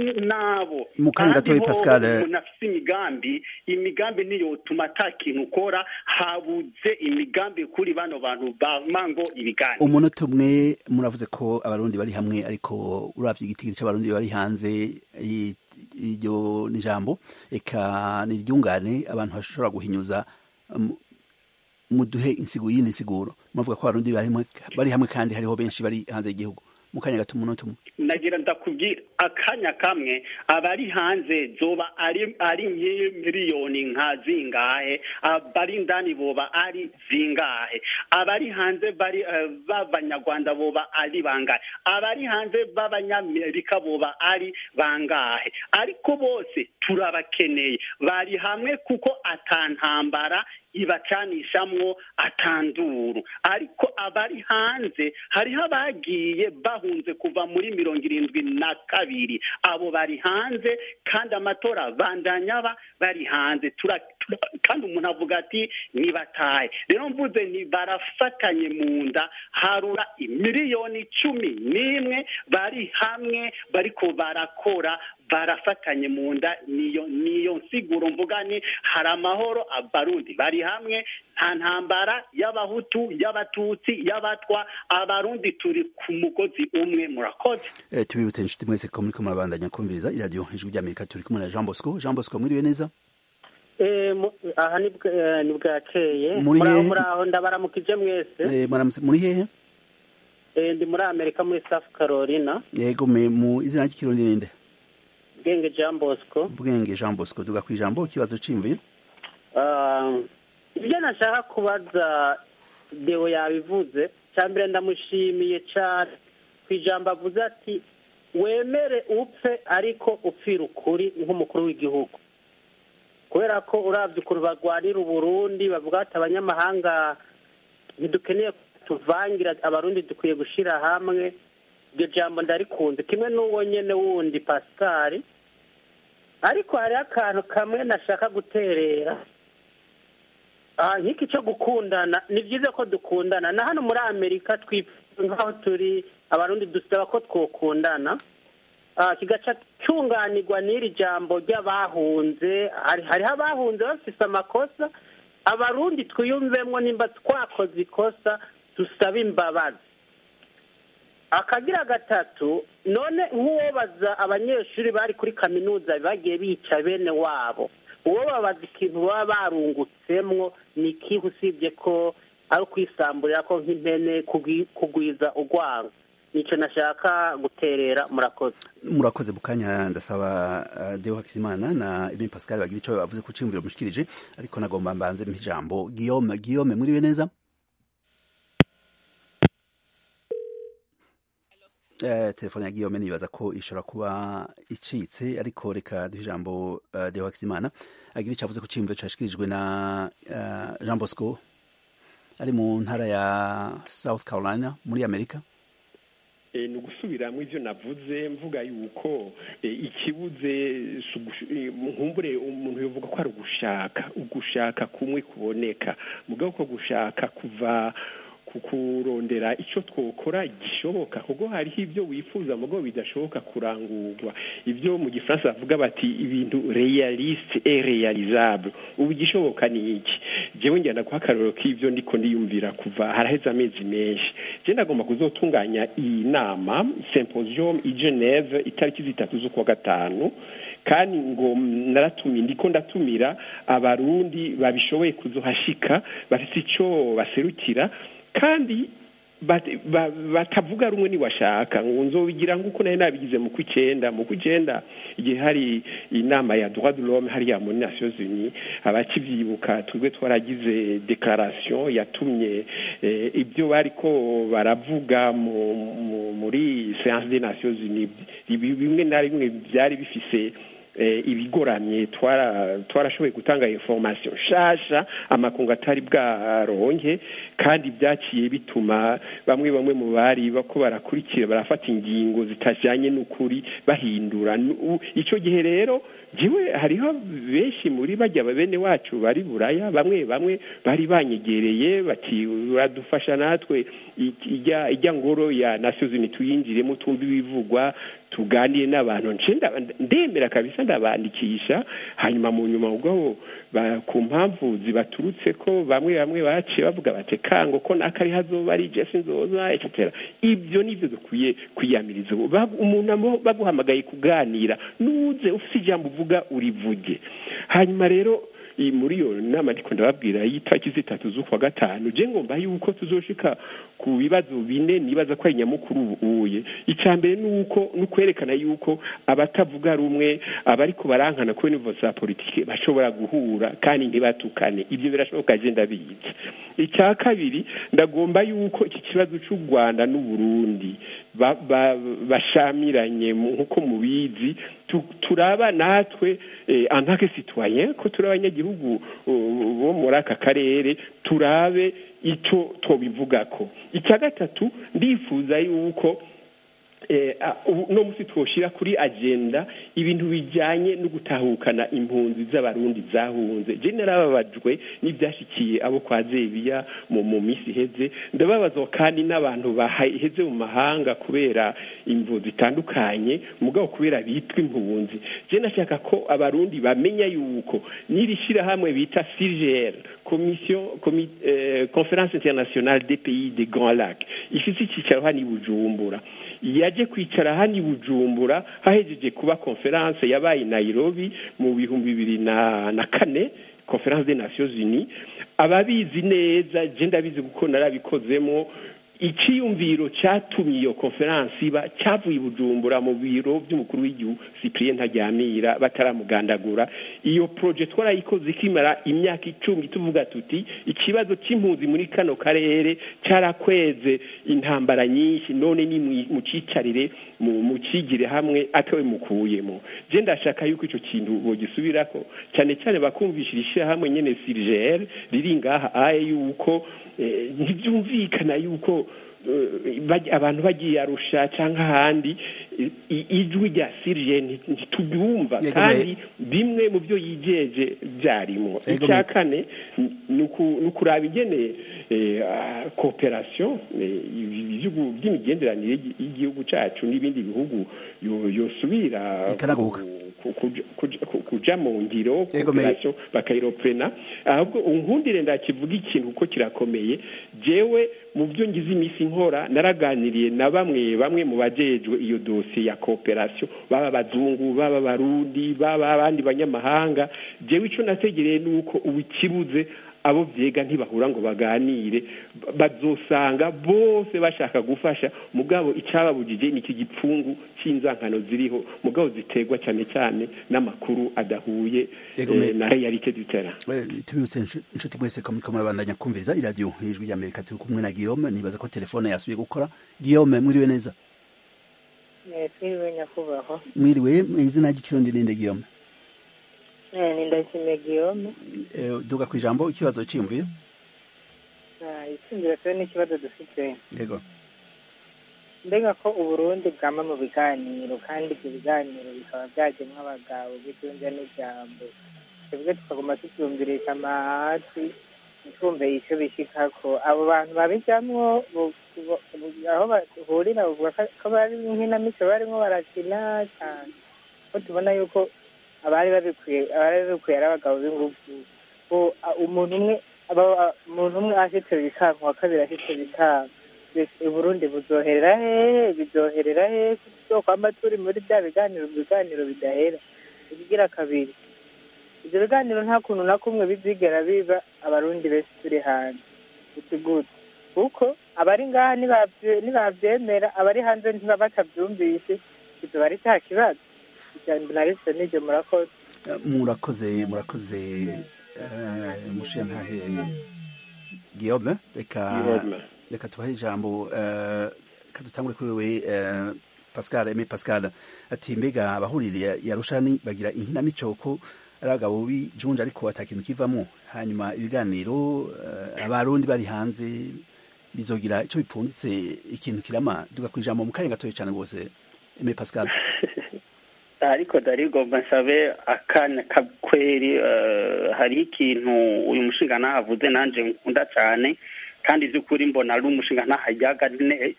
nabo Mu kanya gatoyi, Kandi Pascal, hoho umuntu afise imigambi imigambi niyotuma ata kintu ukora habuze imigambi kuri bano bantu bama ngo ibiganiro umunota umwe muravuze ko abarundi bari hamwe ariko uravye igitigiri c'abarundi bari hanze i- iryo ni ijambo eka ni iryungane abantu bashobora guhinyuza um, muduhe insigo yindi nsiguro muvuga ko abarundi bari hamwe bari hamwe kandi hariho benshi bari hanze y'igihugu mu kanya gato umunota umwe nagira ndakubwira akanya kamwe abari hanze zoba ari ari miliyoni nka zingahe abari indani boba ari zingahe abari hanze bari eh, b'abanyarwanda boba ari bangahe abari hanze b'abanyamerika boba ari bangahe ariko bose turabakeneye bari hamwe kuko atantambara ibacanishamwo atanduru ariko abari hanze hariho abagiye bahunze kuva muri mirongo irindwi na kabiri abo bari hanze kandi amatora bandanya ba bari hanze tura, tura, kandi umuntu avuga ati nibatahe rero mvuze nti barafatanye mu nda harura miliyoni cumi n'imwe bari hamwe bariko barakora barafatanye mu nda niyo niyo nsiguro mvuga ni hari amahoro abarundi bari hamwe nta ntambara y'abahutu y'abatutsi y'abatwa abarundi turi ku mugozi umwe murakoze Eh, tubibutse inshuti mwese ko muriko murabandanya kumviriza iradiyo ijwi ry'amerika turi kumwe na jean bosco jean bosco mwiriwe neza Eh, mu- aha ni bwa- eh, ni bwakeye Muri muraho hehe? muraho ndabaramukije mwese Eh, mwaramutse- muri hehe Eh, ndi muri amerika muri south carolina yego me mu izina ry'ikirundi ninde bwenge jean bosco bwenge jean bosco duga ku ijambo ikibazo c'imviro Ah, ibyo nashaka kubaza deo yabivuze cya mbere ndamushimiye cyane ku ijambo avuze ati wemere upfe ariko upfira ukuri nk'umukuru w'igihugu kubera ko urabye ukuntu barwanira uburundi bavuga ati abanyamahanga ntidukeneye tuvangira abarundi dukwiye gushyira hamwe iryo jambo ndarikunze kimwe n'uwo nyene wundi pascal ariko hariho akantu kamwe nashaka guterera Ah, nk'iki cyo gukundana ni byiza ko dukundana na hano muri amerika twifuza nk'aho turi abarundi dusaba ko twokundana Ah, kigaca cyunganirwa n'iri jambo ry'abahunze hari- hariho abahunze bafise amakosa abarundi twiyumvemwo nimba twakoze ikosa dusabe imbabazi akagira gatatu none nk'uwobaza abanyeshuri bari kuri kaminuza bagiye bica bene wabo uwo babaza ikintu baba barungutsemwo ni ikihe usibye ko ari ukwisamburira ko nk'impene kugwi- kugwiza urwango nicyo nashaka guterera murakoze murakoze bukanya ndasaba uh, deo hakizimana na ibin pascal bagira ico bavuze ku ciyumviro mushikirije ariko nagomba mbanze mpa ijambo guillaume guillaume muriwe neza Eh, telefone ya Guillaume nibaza ko ishobora kuba icitse ariko reka duhe ijambo uh, Deo Hakizimana agira icyo avuze ku ciyumviro cyashikirijwe na uh, Jean Bosco ari mu ntara ya South Carolina muri Amerika Eh, ni ugusubiramo ibyo navuze mvuga yuko eh, ikibuze si ugush- eh, nkumbure umuntu yavuga ko ari ugushaka ugushaka kumwe kuboneka mugabo ko gushaka kuva kurondera icyo twokora gishoboka kuko hariho ibyo wifuza mugo bidashoboka kurangurwa ibyo mu gifaransa bavuga bati ibintu realiste et realisable ubu igishoboka ni iki jewe njyana guha akarorero k'ibyo ndiko ndiyumvira kuva haraheze amezi menshi je ndagomba kuzotunganya iyi nama symposium i Geneve itariki zitatu z'ukwa gatanu kandi ngo naratumiye ndiko ndatumira abarundi babishoboye kuzohashika bafite icyo baserukira kandi batavuga rumwe niwashaka ngo nzobigira nk'uko nari nabigize mu kw'icyenda mu kw'icyenda igihe hari inama ya droit de l'homme hariya muri nations unies abakivyibuka twebwe twaragize declaration yatumye ibyo bariko baravuga muri séance des nations unies bimwe na bimwe byari bifise ibigoramye twarashoboye gutanga information nshasha amakungu atari bwaronke kandi byaciye bituma bamwe bamwe mu bari bako barakurikira barafata ingingo zitajyanye n'ukuri bahindura icyo gihe rero jiwe hariho benshi muri bajya bene wacu bari buraya bamwe bamwe bari banyegereye bati uradufasha natwe ijya ngoro ya nations unies tuyinjiremo tumve ibivugwa tuganire n'abantu ndemera kabisa ndabandikisha hanyuma mu nyuma ubwo ku mpamvu zibaturutse ko bamwe bamwe baciye bavuga bati kango ko nakari hazoba ari jesi nzoza etc ibyo nibyo dukwiye kwiyamiriza umuntu baguhamagaye kuganira nuze ufite ijambo uvuga urivuge hanyuma rero muri iyo nama ndiko ndababwira y'itariki zitatu z'ukwa gatanu je ngomba yuko tuzoshika ku bibazo bine nibaza ko ari nyamukuru ubuye icya mbere ni uko ni ukwerekana yuko abatavuga rumwe abariko barankana kuri nivo za politike bashobora guhura kandi ntibatukane ibyo birashoboka je ndabizi icya kabiri ndagomba yuko iki kibazo cy'u rwanda n'uburundi bashamiranye nk'uko mubizi turaba natwe antake citoyen ko turi abanyagihugu bo muri aka karere turabe icyo tubivugako icya gatatu ndifuza yuko uno munsi twoshyira kuri agenda ibintu bijyanye no gutahukana impunzi z'abarundi zahunze je narababajwe n'ibyashyikiye abo kwa zebiya mu minsi iheze ndababazwa kandi n'abantu baheze mu mahanga kubera imvu zitandukanye mugabo kubera bitwa impunzi je nashaka ko abarundi bamenya yuko n'iri shyirahamwe bita CIRGL commission conference internationale des pays des grands lacs ifite icyicaro hano i bujumbura yaje kwicara hano i bujumbura hahejeje kuba konferanse yabaye Nairobi mu bihumbi bibiri na kane conference des nations unies ababizi neza je ndabizi kuko narabikozemo icyiyumviro cyatumye iyo konferansi iba cyavuye i bujumbura mu biro by'umukuru w'igihugu cyprien ntajyamira bataramugandagura iyo poroje twarayikoze ikimara imyaka icumi tuvuga tuti ikibazo cy'impunzi muri kano karere cyarakweze intambara nyinshi none ni mu cyicarire mu kigire hamwe atawe mukuyemo je ndashaka yuko icyo kintu bogisubirako cyane cyane bakumvishira ishyirahamwe nyene sirgere riri ngaha aye yuko ntibyumvikana yuko abantu bagiye arusha cyangwa ahandi ijwi rya sirije ntitubyumva kandi bimwe mu byo yigeje byarimo icya kane ni ukuraba ingene kooperasiyo by'imigenderanire y'igihugu cyacu n'ibindi bihugu yosubira kuja mu ngiro kooperasiyo bakayiroprena ahubwo unkundire ndakivuga ikintu kuko kirakomeye jewe mu byo ngize iminsi nkora naraganiriye na bamwe bamwe mu bajejwe iyo dosiye ya kooperasiyo baba abazungu baba abarundi baba abandi banyamahanga jewe icyo nategereye ni uko ubu ikibuze abo byega ntibahura ngo baganire bazosanga bose bashaka gufasha mugabo icyababujije ni iki gipfungu cy'inzankano ziriho mugabo ziterwa cyane cyane n'amakuru adahuye na realite du terrain tubibutse inshuti mwese ko muriko murabandanya kumviriza iradiyo ijwi rya amerika turi kumwe na guillaume nibaza ko telefone yasubiye gukora guillaume mwiriwe neza twiriwe nyakubahwa mwiriwe izina ry'ikirundi ninde guillaume ni ndashimiye guillaume duga ku ijambo ikibazo cyiyumvira icyumviro twe n'ikibazo dufite yego mbega ko uburundi bwama mu biganiro kandi ibyo biganiro bikaba byajyemo abagabo bitunze n'ijambo twebwe tukaguma tucyumvirisha amahati ntitwumve icyo bishikako abo bantu babijamwo bo- bo- bo- aho bahurira bavuga ko- ko bari nk'inamico barimo barakina cyane ko tubona yuko abari babikwiye abari babikwiye ari abagabo b'ingufu ko a- umuntu umwe aba- a- umuntu umwe ashitse bikanka uwa kabiri ashitse bikanka mbese uburundi buzoherera hehe bizoherera hehe tuzokwama turi muri bya biganiro biganiro bidahera ikigira kabiri ibyo biganiro nta kuntu na kumwe bizigera biba abarundi benshi turi hanze uti gute kuko abari ngaha nibavye- nibavyemera abari hanze ntiba batavyumvise kizoba ari cya kibazo ijambo narise n'iryo murakoze Eh, murakoze murakoze eh, mushiya ntahe Guillaume reka Guillaume. reka tubahe ijambo eh, reka dutangure kuri wewe eh, Pascal Aimé Pascal ati mbega abahurira ya rushani bagira inkinamico ko ari abagabo b'ijunja ariko ata kintu kivamo hanyuma ibiganiro eh, abarundi bari hanze bizogira ico bipfunditse ikintu kirama duga kwijambo mu kanya gatoya cyane rwose Aimé Pascal ariko darigomba nsabe akanya kakweri eh, hariho ikintu uyu mushinga nahavuze nanje nkunda cyane kandi by'ukuri mbona ari umushinga ntahayaga ne-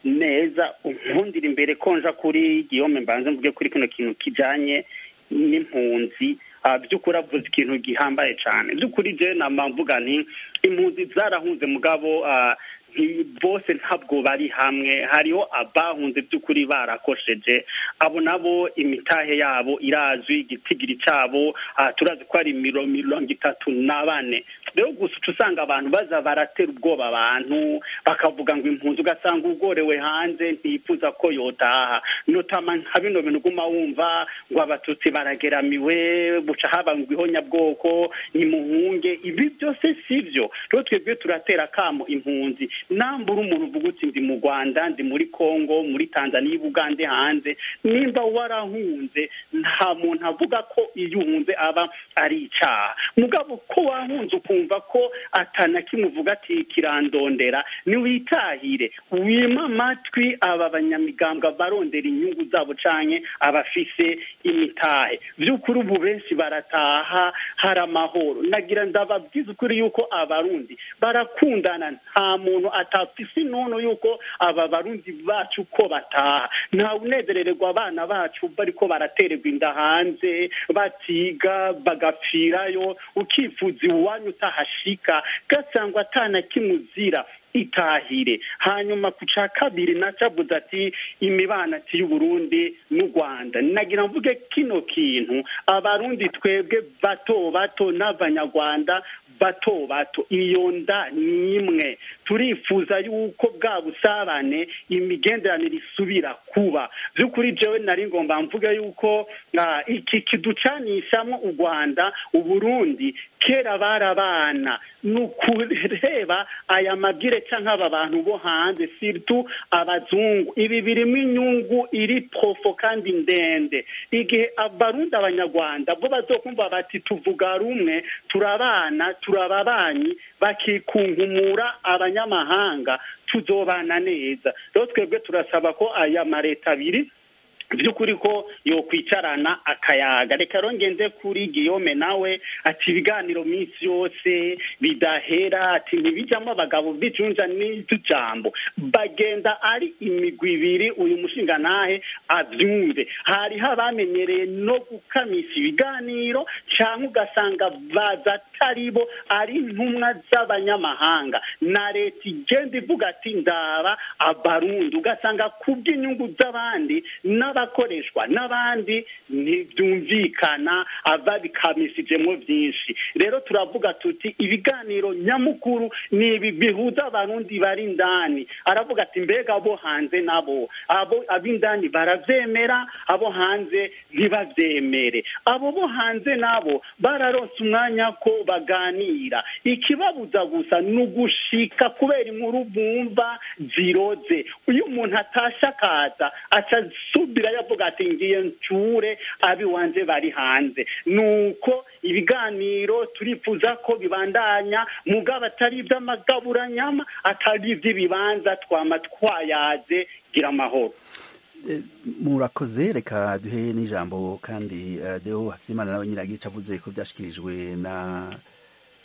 neza unkundira imbere ko nja kuri giyome mbanze mvuge kuri kino kintu kijanye n'impunzi Ah, by'ukuri avuze ikintu gihambaye cyane by'ukuri je nama mvuga nti impunzi zarahunze mugabo ah, nti- bose ntabwo bari hamwe hariho abahunze by'ukuri barakosheje abo nabo imitahe yabo irazwi igitigiri cyabo ah, turazi ko ari miro- mirongo itatu na bane rero gusa uca usanga abantu baza baratera ubwoba abantu bakavuga ngo impunzi ugasanga ugorewe hanze ntiyifuza ko yotaha notama nka bino bintu uguma wumva ngo abatutsi barageramiwe buca haba ngo ihonyabwoko nimuhunge ibi byose si byo rero twebwe turatera akamo impunzi nambura umuntu uvuga uti ndi mu rwanda ndi muri congo muri tanzania bugande hanze nimba warahunze nta muntu avuga ko iyo uhunze aba ari icyaha mugabo ko wahunze ukumva ko atana kimwe uvuga ati kirandondera niwitahire wima amatwi aba banyamigambwe barondera inyungu zabo canke abafise imitahe by'ukuri ubu benshi barataha hari amahoro nagira ndababwiza ukuri yuko abarundi barakundana nta muntu atafise inono yuko aba barundi bacu ko bataha nta unezerererwa abana bacu bariko baratererwa inda hanze batiga bagapfirayo ukifuza iwanyu utahashika gasangwa atana kimuzira itahire hanyuma ku ca kabiri nacavuze ati imibano ati y'uburundi n'u rwanda nagira mvuge kino kintu abarundi twebwe bato bato n'abanyarwanda bato bato iyo nda ni imwe turifuza yuko bwa busabane imigenderanire isubira kuba by'ukuri jewe nari ngomba mvuge yuko ah, iki kiducanishamo u rwanda uburundi kera barabana ni ukureba aya mabwire cyangwa aba bantu bo hanze siritu abazungu ibi birimo inyungu iri profo kandi ndende igihe abarundi abanyarwanda bo bazokumva bati tuvuga rumwe turabana turababanyi bakikunkumura abanyamahanga tuzobana neza rero twebwe turasaba ko aya mareta abiri by'ukuri ko yokwicarana akayaga reka rongende kuri giyome nawe ati ibiganiro minsi yose bidahera ati ntibijyamo abagabo b'icunja n'utujambo bagenda ari imigwi ibiri uyu mushinga nahe abyumve hariho abamenyereye no gukamisha ibiganiro cyangwa ugasanga baza atari bo ari intumwa z'abanyamahanga na leta igenda ivuga ati ndaba abarundi ugasanga ku bw'inyungu z'abandi n'abakoreshwa n'abandi ntibyumvikana ababikamisijemo byinshi rero turavuga tuti ibiganiro nyamukuru ni ibi bihuza abarundi bari indani aravuga ati mbega abo hanze nabo abo ab'indani barabyemera abo hanze ntibabyemere abo bo hanze nabo bararonse umwanya ko baganira ikibabuza gusa ni ugushika kubera inkuru bumva ziroze iyo umuntu atashe akaza aca asubira yavuga ati ngiye ncure abiwanje bari hanze nuko ibiganiro turifuza ko bibandanya mugabo atari iby'amagaburanyama atari iby'ibibanza twama twayaze gira amahoro Eh, murakoze reka duhe n'ijambo kandi eh, deo hafizimana nawe nyiragica avuze ko byashikirijwe na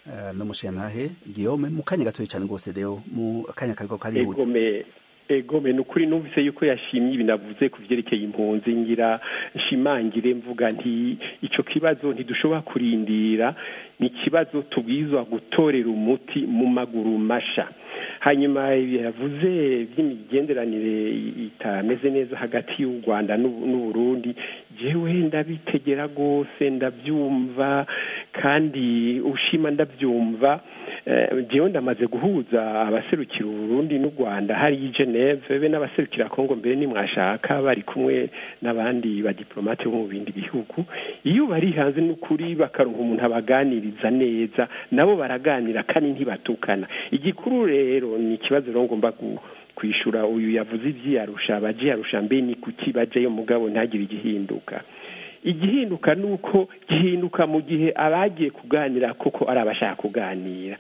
n'umushenantahe Guillaume mu kanya gatoya cyane rwose deo mu kanya kariko karihuta egome egome ni ukuri numvise yuko yashimye ibi navuze ku byerekeye impunzi ngira nshimangire mvuga nti icyo kibazo ntidushobora kurindira ni ikibazo tubwizwa gutorera umuti mu maguru masha hanyuma yavuze by'imigenderanire itameze neza hagati y'u rwanda n'uburundi jewe ndabitegera rwose ndabyumva kandi ushima ndabyumva jewe ndamaze guhuza abaserukira uburundi n'u rwanda hari i geneve be n'abaserukira kongo mbere nimwashaka bari kumwe n'abandi badiplomate bo mu bindi bihugu iyo bari hanze n'ukuri bakaronka umuntu abaganiriza neza nabo baraganira kandi ntibatukana igikuru rero ni ikibazo rero ngomba kwishura uyu yavuze ibyiyarusha abajiyarusha mbe ni kuki bajyayo mugabo ntagire igihinduka igihinduka ni uko gihinduka mu gihe abagiye kuganira koko ari abashaka kuganira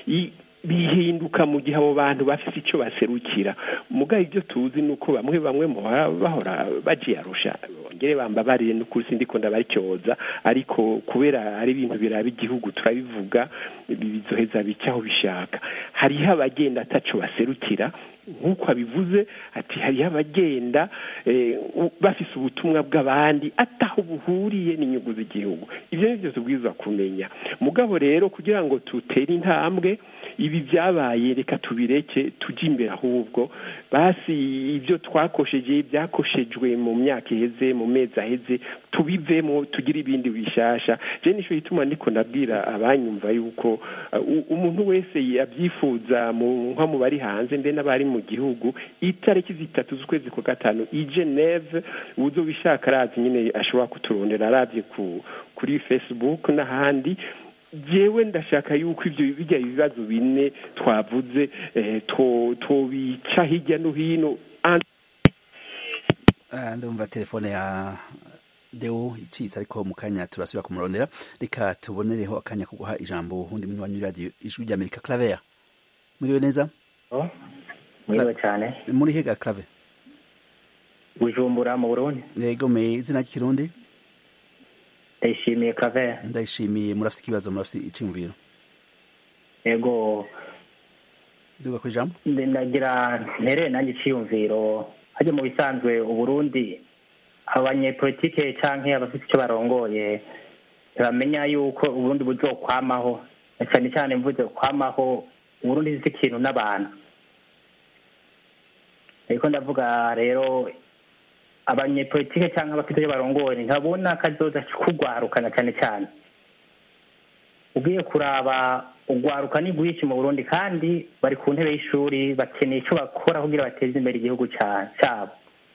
bihinduka mu gihe abo bantu bafite icyo baserukira mugabo ibyo tuzi ni uko bamwe bamwe bahora bajiyarusha bongere bambabariye n'ukuri sindiko ndabaricyoza ariko kubera ari ibintu biraba igihugu turabivuga bizoheza bica aho bishaka hariho abagenda ataco baserukira nk'uko abivuze ati hariho abagenda bafise ubutumwa bw'abandi ataho buhuriye n'inyungu z'igihugu ibyo ni byo tubwirizwa kumenya mugabo rero kugira ngo tutere intambwe ibi byabaye reka tubireke tujye imbere ahubwo basi ibyo twakosheje byakoshejwe mu myaka iheze mu mezi aheze tubivemo tugire ibindi bishasha je nicyo gituma ndiko ndabwira abanyumva yuko umuntu wese abyifuza nko mu bari hanze mbe n'abari mu gihugu itariki zitatu z'ukwezi kwa gatanu i geneve uzo bishaka arazi nyine ashobora kuturondera arabye kuri facebook n'ahandi jewe ndashaka yuko ibyo bijya ibibazo bine twavuze tobica hirya no hino ndumva telefone ya deo icitse ariko mu kanya turasubira kumurondera reka tubonereho akanya ko guha ijambo undi munywanyi w'iradiyo ijwi ry'amerika claver muriwe neza muriwe cyane muri hega claver bujumbura mu burundi yego me izina ry'ikirundi ndayishimiye claver ndayishimiye murafite ikibazo murafite iciyumviro yego duga ku ijambo ndagira ntereye nanjye iciyumviro hajya mu bisanzwe uburundi abanyepolitike cyangwa abafite icyo barongoye ntibamenya yuko uburundi buzokwamaho na cyane cyane mvuze kwamaho uburundi si ikintu n'abantu ariko ndavuga rero abanyepolitike cyangwa abafite icyo barongoye ntabona akazoza kugwarukana cyane cyane ugiye kuraba ugwaruka ni rwinshi mu burundi kandi bari ku ntebe y'ishuri bakeneye icyo bakora kugira bateze imbere igihugu cyabo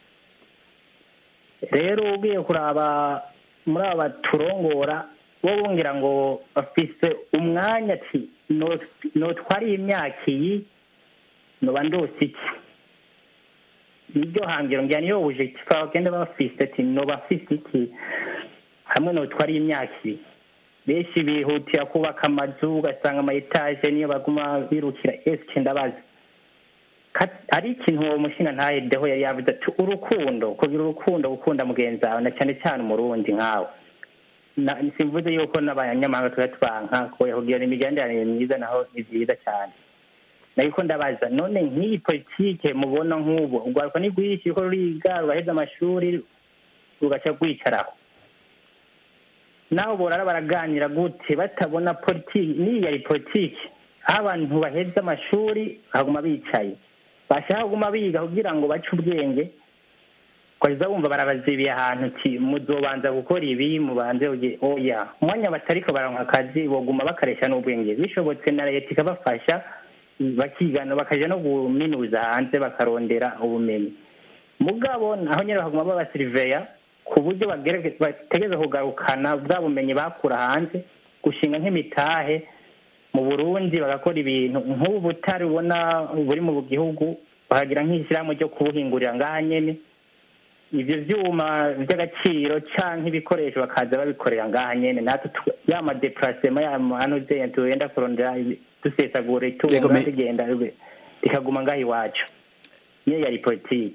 rero ugiye kuraba muri aba turongora bo bongera ngo bafise umwanya ati notwariye imyaka iyi noba ndose iki niryo hangiro ngira niyo bujeti bagenda bafise ati noba afise iki hamwe notwariye imyaka iyi benshi bihutira kubaka amazu ugasanga ama etaje niyo baguma birukira esike ndabazi ari ikintu uwo mushinga ntahedeho yari yavuze ati urukundo kugira urukundo gukunda mugenzi wawe na cyane cyane umurundi nkawe simvuze yuko n'abanyamahanga tuba twanka kugira imigenderanire myiza naho ni byiza cyane ariko ndabaza none nk'iyi politike mubona nk'ubu urwaruka ni rwinshi ko ruriga rugaheza amashuri rugaca rwicaraho naho borara baraganira gute batabona politiki n'iyi yari politiki aho abantu baheza amashuri baguma bicaye bashaka kuguma biga kugira ngo bace ubwenge ukageza wumva barabazibiye ahantu uti muzobanza gukora ibi mubanze oya umwanya batariko baronka akazi boguma bakaresha n'ubwenge bishobotse na leta ikabafasha bakigana bakaja no guminuza hanze bakarondera ubumenyi mugabo naho nyine bakaguma babasiriveya ku buryo bategereza kugarukana bwa bumenyi bakura hanze gushinga nk'imitahe mu burundi bagakora ibintu nk'ubu butari ubona buri mu gihugu bakagira nk'ishyirahamwe ryo kubuhingurira ngaha nyine ibyo byuma by'agaciro cyangwa ibikoresho bakaza babikorera ngaha nyine natwe ya madeparasema ya manuze tugenda kurondera dusesagura itunga rigenda rikaguma ngaha iwacu niyo yari politiki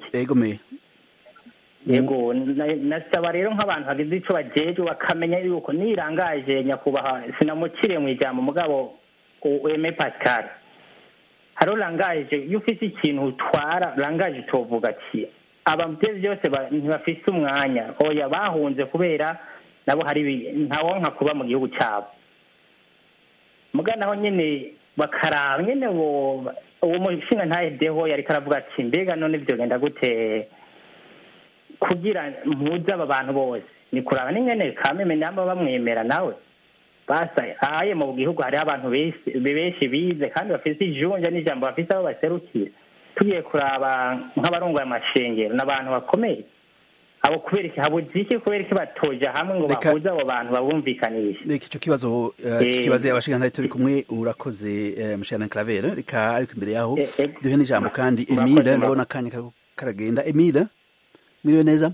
yego nasaba rero nk'abantu bagize icyo bajejwe bakamenya yuko nirangaje nyakubahwa sinamukiriye mu ijambo mugabo weme pascal hariho langaje iyo ufite ikintu utwara langaje tuvuga ati ababyeyi byose ba- ntibafise umwanya oya bahunze kubera nabo hari ibi- ntawonka kuba mu gihugu cyabo muga naho nyine bakaraba nyine uwo uwo mushinga ntahedeho yari karavuga ati mbega none byogenda gute kugira mpuze aba bantu bose ni kuraba n'ingene kameme namba bamwemera nawe basa aye mu gihugu hariho abantu benshi benshi bize kandi bafite ijunja n'ijambo bafite aho baserukira tugiye kuraba nk'abarongoye amashengero n'abantu bakomeye abo kubera iki habuze iki kubera iki batoja hamwe ngo Reka- bahuze abo bantu babumvikanishe reka icyo kibazo eh, Eh. kibazo abashinga turi kumwe urakoze eh, mushana Claver reka ariko imbere yaho Eh, eh. duhe n'ijambo kandi Murakoze, Emile murakoze. ndabona akanya kariko karagenda Emile miriwe neza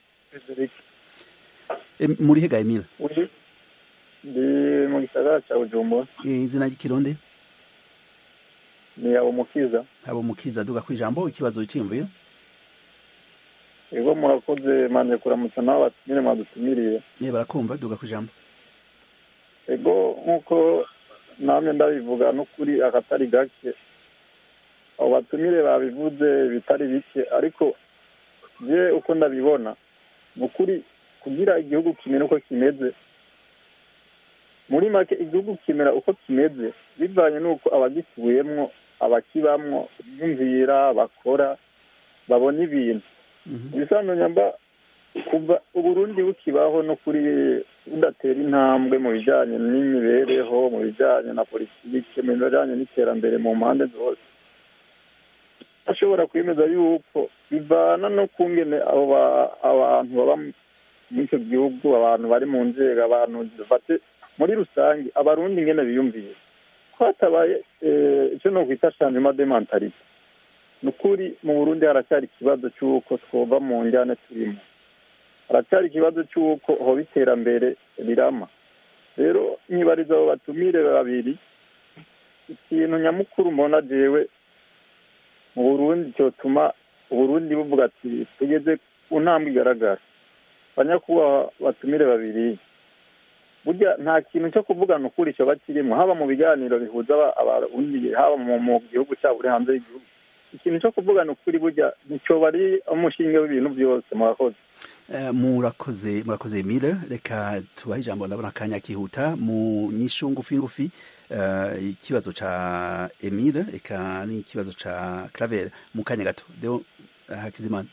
Em, muri hega Emile ndi mu gisagara cya bujumbura Eh, izina ry'ikirundi ni abo mukiza abo mukiza duga ku ijambo ikibazo cyiyumvira ego murakoze manje kuramutsa nawe batumire mwadutumiriye ne barakumva duga ku ijambo ego nk'uko namwe ndabivuga n'ukuri akatari gake abo batumire babivuze bitari bike ariko je uko ndabibona ni ukuri kugira igihugu kimere uko kimeze muri make igihugu kimera uko kimeze bivanye n'uko abagituyemwo abakibamwo biyumvira bakora babona ibintu ibisanzwe nyamba kuva uburundi bukibaho no kuri budatera intambwe mu bijyanye n'imibereho mu bijyanye na politiki mu bijyanye n'iterambere mu mpande zose ashobora kwemeza yuko bivana no kungene abo ba- abantu baba muri icyo gihugu abantu bari mu nzego abantu bafate muri rusange abarundi ingene biyumviye ko hatabaye eh, icyo no kwita changement de mentalite ni ukuri mu burundi haracyari ikibazo cy'uko twova mu njyane turimo haracyari ikibazo cy'uko hoba iterambere rirama rero nyibariza abo batumire babiri ikintu nyamukuru mbona jewe mu burundi cyotuma uburundi buvuga ati tugeze ku ntambwe igaragara banyakubahwa batumire babiri burya nta kintu cyo kuvugana ukuri cyoba kirimo haba mu biganiro bihuza aba- abarundi haba mu mu gihugu cyabo uri hanze y'igihugu ikintu cyo kuvugana ukuri burya nicyoba ari umushinge w'ibintu byose murakoze Eh, murakoze murakoze Emile reka tubahe ijambo ndabona akanya kihuta mu nyishu ngufi ngufi eh, ikibazo ca Emile eka n'ikibazo ca Claver mu kanya gato deo eh, Hakizimana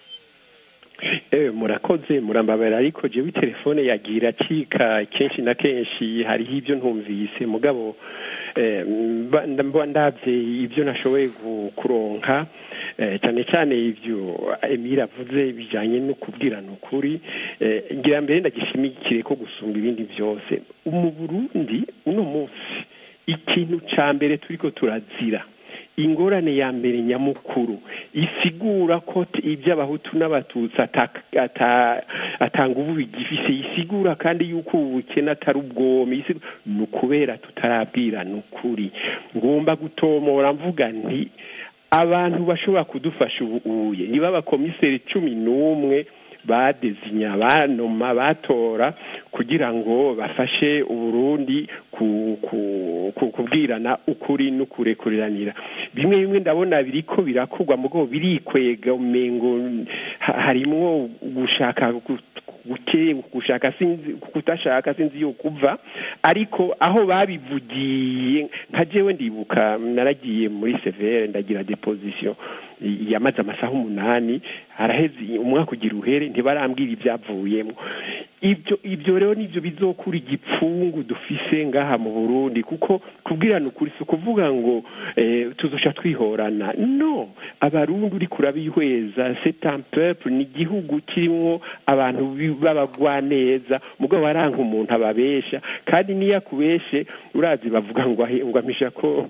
Eh, murakoze murambabara ariko jewe telefone yagira acika kenshi na kenshi hariho ibyo ntumvise mugabo eh, mba- mba ndavye ibyo nashoboye gu- kuronka eh, cyane cyane ibyo Emile avuze bijanye no kubwirana ukuri eh, ngira mbere ndagishimikire ko gusumba ibindi byose mu Burundi uno munsi ikintu ca mbere turiko turazira ingorane ya mbere nyamukuru isigura ko t- iby'abahutu n'abatutsi ata- ata- atanga ubu bigifise isigura kandi yuko ubu bukene atari ubwomi isi- ni ukubera tutarabwirana ukuri ngomba gutomora mvuga nti abantu bashobora kudufasha ubu uye niba abakomiseri cumi n'umwe badezinya banoma batora kugira ngo bafashe uburundi ku, ku, ku, kubwirana ukuri n'ukurekuriranira bimwe bimwe ndabona biriko birakorwa mugo birikwega umengo ha- harimwo gushaka gu- guke gushaka sinzi kutashaka sinzi yo kuva ariko aho babivugiye nka jewe ndibuka naragiye muri severe ndagira deposition yamaze amasaha umunani haraheze umwaka ugira uhere ntibarambwira ibyavuyemo ibyo ibyo rero nibyo bizokura igipfungu dufise ngaha mu Burundi kuko kubwirana ukuri si ukuvuga ngo eh, tuzosha twihorana no abarundi uri kurabihweza c'est un peuple ni igihugu kirimo abantu bi- b'abagwaneza mugabo waranka umuntu ababesha kandi niyo akubeshe urazi bavuga ngo ahe- ngo amisha ko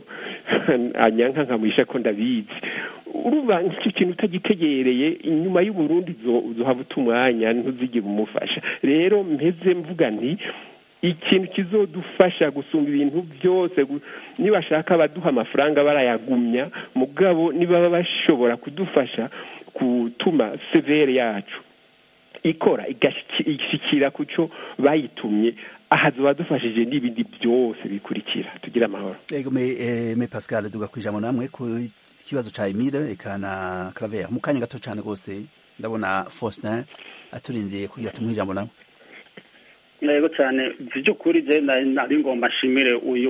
anyanka nkamuhisha ko ndabizi uruba nk'icyo kintu utagitegereye inyuma y'uburundi uzohava uta umwanya ntuzigire umufasha rero mpeze mvuga nti ikintu kizodufasha gusumba ibintu byose gu- nibashaka baduha amafaranga barayagumya mugabo nibaba bashobora kudufasha gutuma severe yacu ikora igashyikira ku cyo bayitumye aha tuba dufashije n'ibindi byose bikurikira tugira amahoro ego me pascal duga ku ijambo namwe ku kibazo cya emile eka na claver mu kanya gato cyane rwose ndabona faustin aturindiye kugira tumuhe ijambo nawe yego cyane by'ukuri je nari ngomba nshimire uyu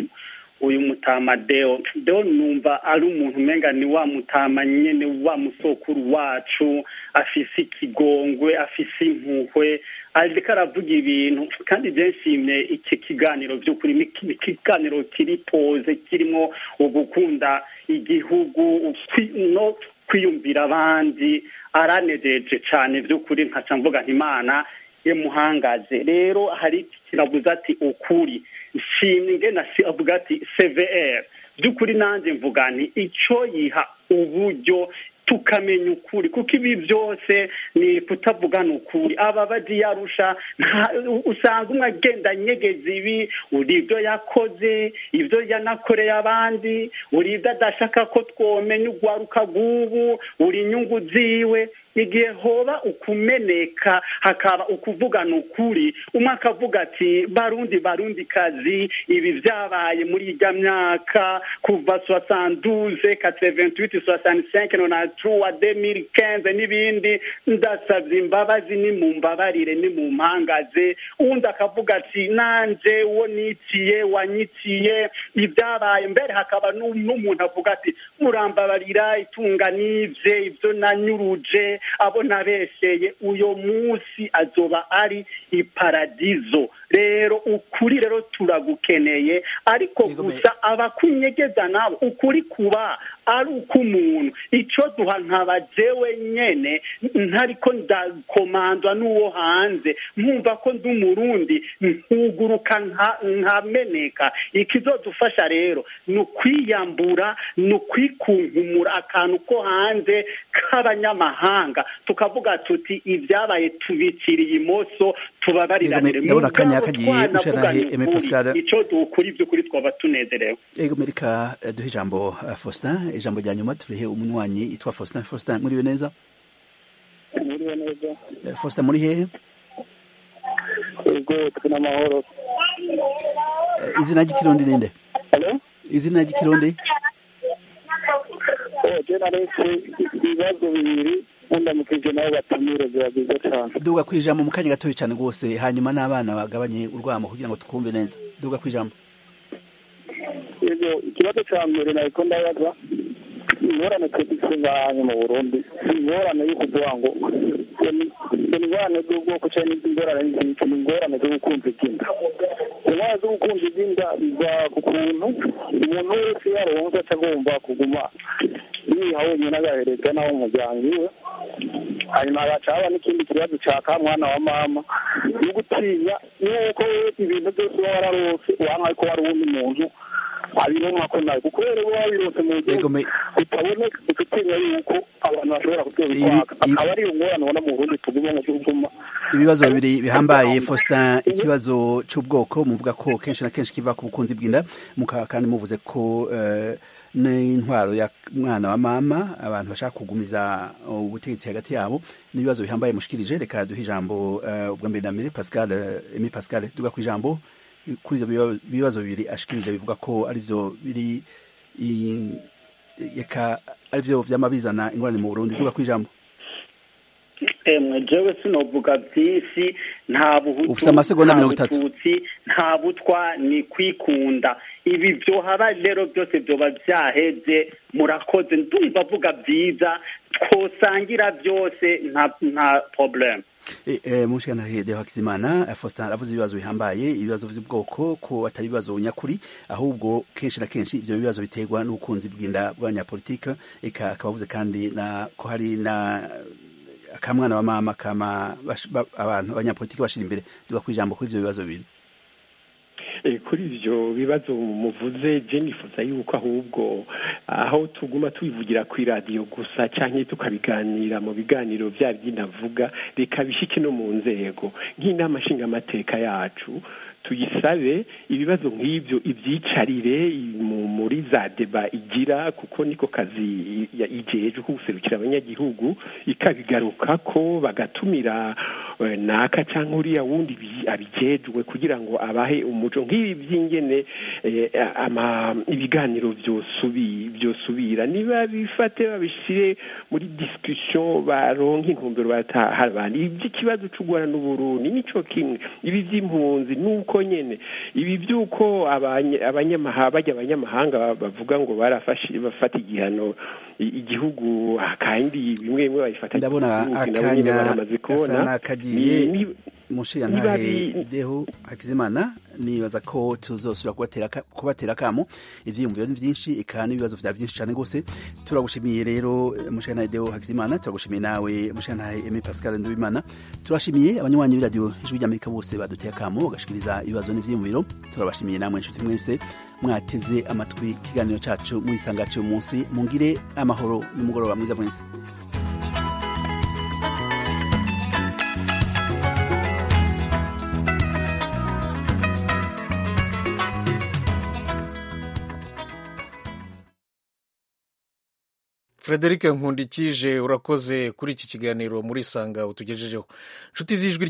uyu mutama deo deo numva ari umuntu umenga ni wa mutama nyene wa musokuru wacu afise ikigongwe afise impuhwe ariko aravuga ibintu kandi je nshimye iki kiganiro by'ukuri ni ikiganiro kiri poze kirimo ugukunda igihugu no kwiyumvira abandi aranejeje cyane by'ukuri nkaca mvuga nti imana yemuhangaze rero hari kiravuze ati ukuri nshimye ngena avuga ati cvr by'ukuri nanjye mvuga nti icyo yiha uburyo tukamenya ukuri kuko ibi byose ni kutavugana ukuri aba bagiye arusha usanga umwe agenda anyegeza ibi uri ibyo yakoze ibyo yanakoreye abandi uri ibyo adashaka ko twomenya urwaruka rw'ubu uri inyungu ziwe igihe hoba ukumeneka hakaba ukuvugana ukuri umwe akavuga ati barundi barundi kazi ibi byabaye muri ijya myaka kuva soasanduze kateventuwiti soasansenke nonatruwa demiri kenze n'ibindi ndasabye imbabazi ni mu mbabarire ni mu mpangaze uwundi akavuga ati nanje uwo niciye wanyiciye ibyabaye mbere hakaba n'umuntu avuga ati murambabarira itunga n'ibye ibyo nanyuruje abo nabesheye uyo munsi azoba ari iparadizo rero ukuri rero turagukeneye ariko gusa abakunyegeza nabo ukuri kuba ari uk'umuntu icyo duha ntabajewe nyene ntariko ndakomandwa n'uwo hanze nkumva ko ndi umurundi nkuguruka nkameneka ikizodufasha rero ni ukwiyambura ni ukwikunkumura akantu ko hanze k'abanyamahanga tukavuga tuti ibyabaye tubikiriye imoso tubabariranire ndabona akanya kagiye ushanahe eme pascal icyo dukuri by'ukuri twaba tunezerewe ego merika duhe ijambo faustin ijambo rya nyuma turihe umunywanyi yitwa faustin faustin muriwe neza muriwe neza faustin muri hehe ego turi amahoro izina ry'ikirundi ninde izina ry'ikirundi je naretse ibibazo bibiri undamukije nabo batumire biba byiza cyane duga ku ijambo mu kanya gatoya cyane rwose hanyuma n'abana bagabanye urwamo kugira ngo tukumve neza duga ku ijambo yego ikibazo cya mbere nariko ndabaza ingorane twese ngahanyu mu burundi si ingorane yo kuvuga ngo ni ingorane z'ubwoko cyangwa ingorane z'iki ni ingorane z'ubukunzi bw'inda ingorane z'ubukunzi bw'inda biva ku kuntu umuntu wese yaronse aca agomba kuguma yiha wenyine agaherezwa n'abo mu muryango iwe hanyuma hagaca haba n'ikindi kibazo cya ka mwana wa mama no gutinya yuko ibintu byose uba wararose uwanka ko wari uwundi muntu abironka ko nawe kuko rero uba wabirose mu buryo butaboneka ugatinya yuko abantu bashobora kubyobitwaka akaba ari iyo ngorane ubona mu burundi tuguma mu cy'ubuguma ibibazo bibiri bihambaye faustin ikibazo cy'ubwoko muvuga ko kenshi na kenshi kiva ku bukunzi bw'inda kandi muvuze ko n'intwaro ya mwana wa mama abantu bashaka kugumiza ubutegetsi hagati yabo n'ibibazo bihambaye mushikirije reka duhe ijambo ubwa mbere na mbere pascal emi pascal duga ku ijambo kuri ibyo bibazo bibiri ashikirije bivuga ko arivyo biri reka arivyo vyama bizana ingorane mu burundi duga ku ijambo emwe jewe sinovuga byinshi nta ufite amasegonda mirongo itatu bututsi nta butwa ni kwikunda ibi byohaba rero byose byoba byaheze murakoze ndumva avuga byiza twosangira byose nta nta probleme mushikana de Hakizimana Faustin aravuze ibibazo bihambaye ibibazo by'ubwoko ko atari ibibazo nyakuri ahubwo kenshi na kenshi ivyo bibazo biterwa n'ubukunzi bw'inda bw'abanyapolitike eka akabavuze kandi na ko hari na akamwana wa mama kama abantu abanyapolitiki bashira imbere duga kwijambo kuri ivyo bibazo bibiri kuri ibyo bibazo muvuze jenifuza yuko ahubwo aho tuguma tubivugira ku iradiyo gusa cyangwa tukabiganira mu biganiro bya by'inavuga reka bishike no mu nzego nk'inama nshingamateka yacu tuyisabe ibibazo nk'ibyo ibyicarire muri za deba igira kuko niko kazi igejeje ko guserukira abanyagihugu ikabigaruka ko bagatumira naka cyangwa uriya wundi abijejwe kugira ngo abahe umuco nk'ibi by'ingene ibiganiro byosubira niba bifate babishyire muri discussion baronka intumbero batahabana iby'ikibazo cy'u rwanda n'uburundi nico kimwe ibi by'impunzi nuko nyene ibi by'uko abanyamahanga bajya abanyamahanga bavuga ngo barafashe bafata igihano igihugu kandi bimwe bimwe babifata ndabona akanya gasa n'akagiye mushiyantahe deho hakizimana nibaza ko tuzosubira kubatera akamo ivyiyumviro ni vyinshi eka n'ibibazo vya vyinshi cane gose turagushimiye rero mushiyantahe deho hakizimana turagushimiye nawe mushiyantahe eme pascal ndubimana turashimiye abanywanyi b'iradiyo ijwi ry'amerika bose baduteye akamo bagashikiriza ibibazo n'ivyiyumviro turabashimiye namwe inshuti mwese mwateze amatwi ikiganiro cacu mwisanga cy'uyu munsi mungire amahoro n'umugoroba mwiza mwese frederic nkundikije urakoze kuri iki kiganiro muri sanga utugejejeho inshuti z'ijwi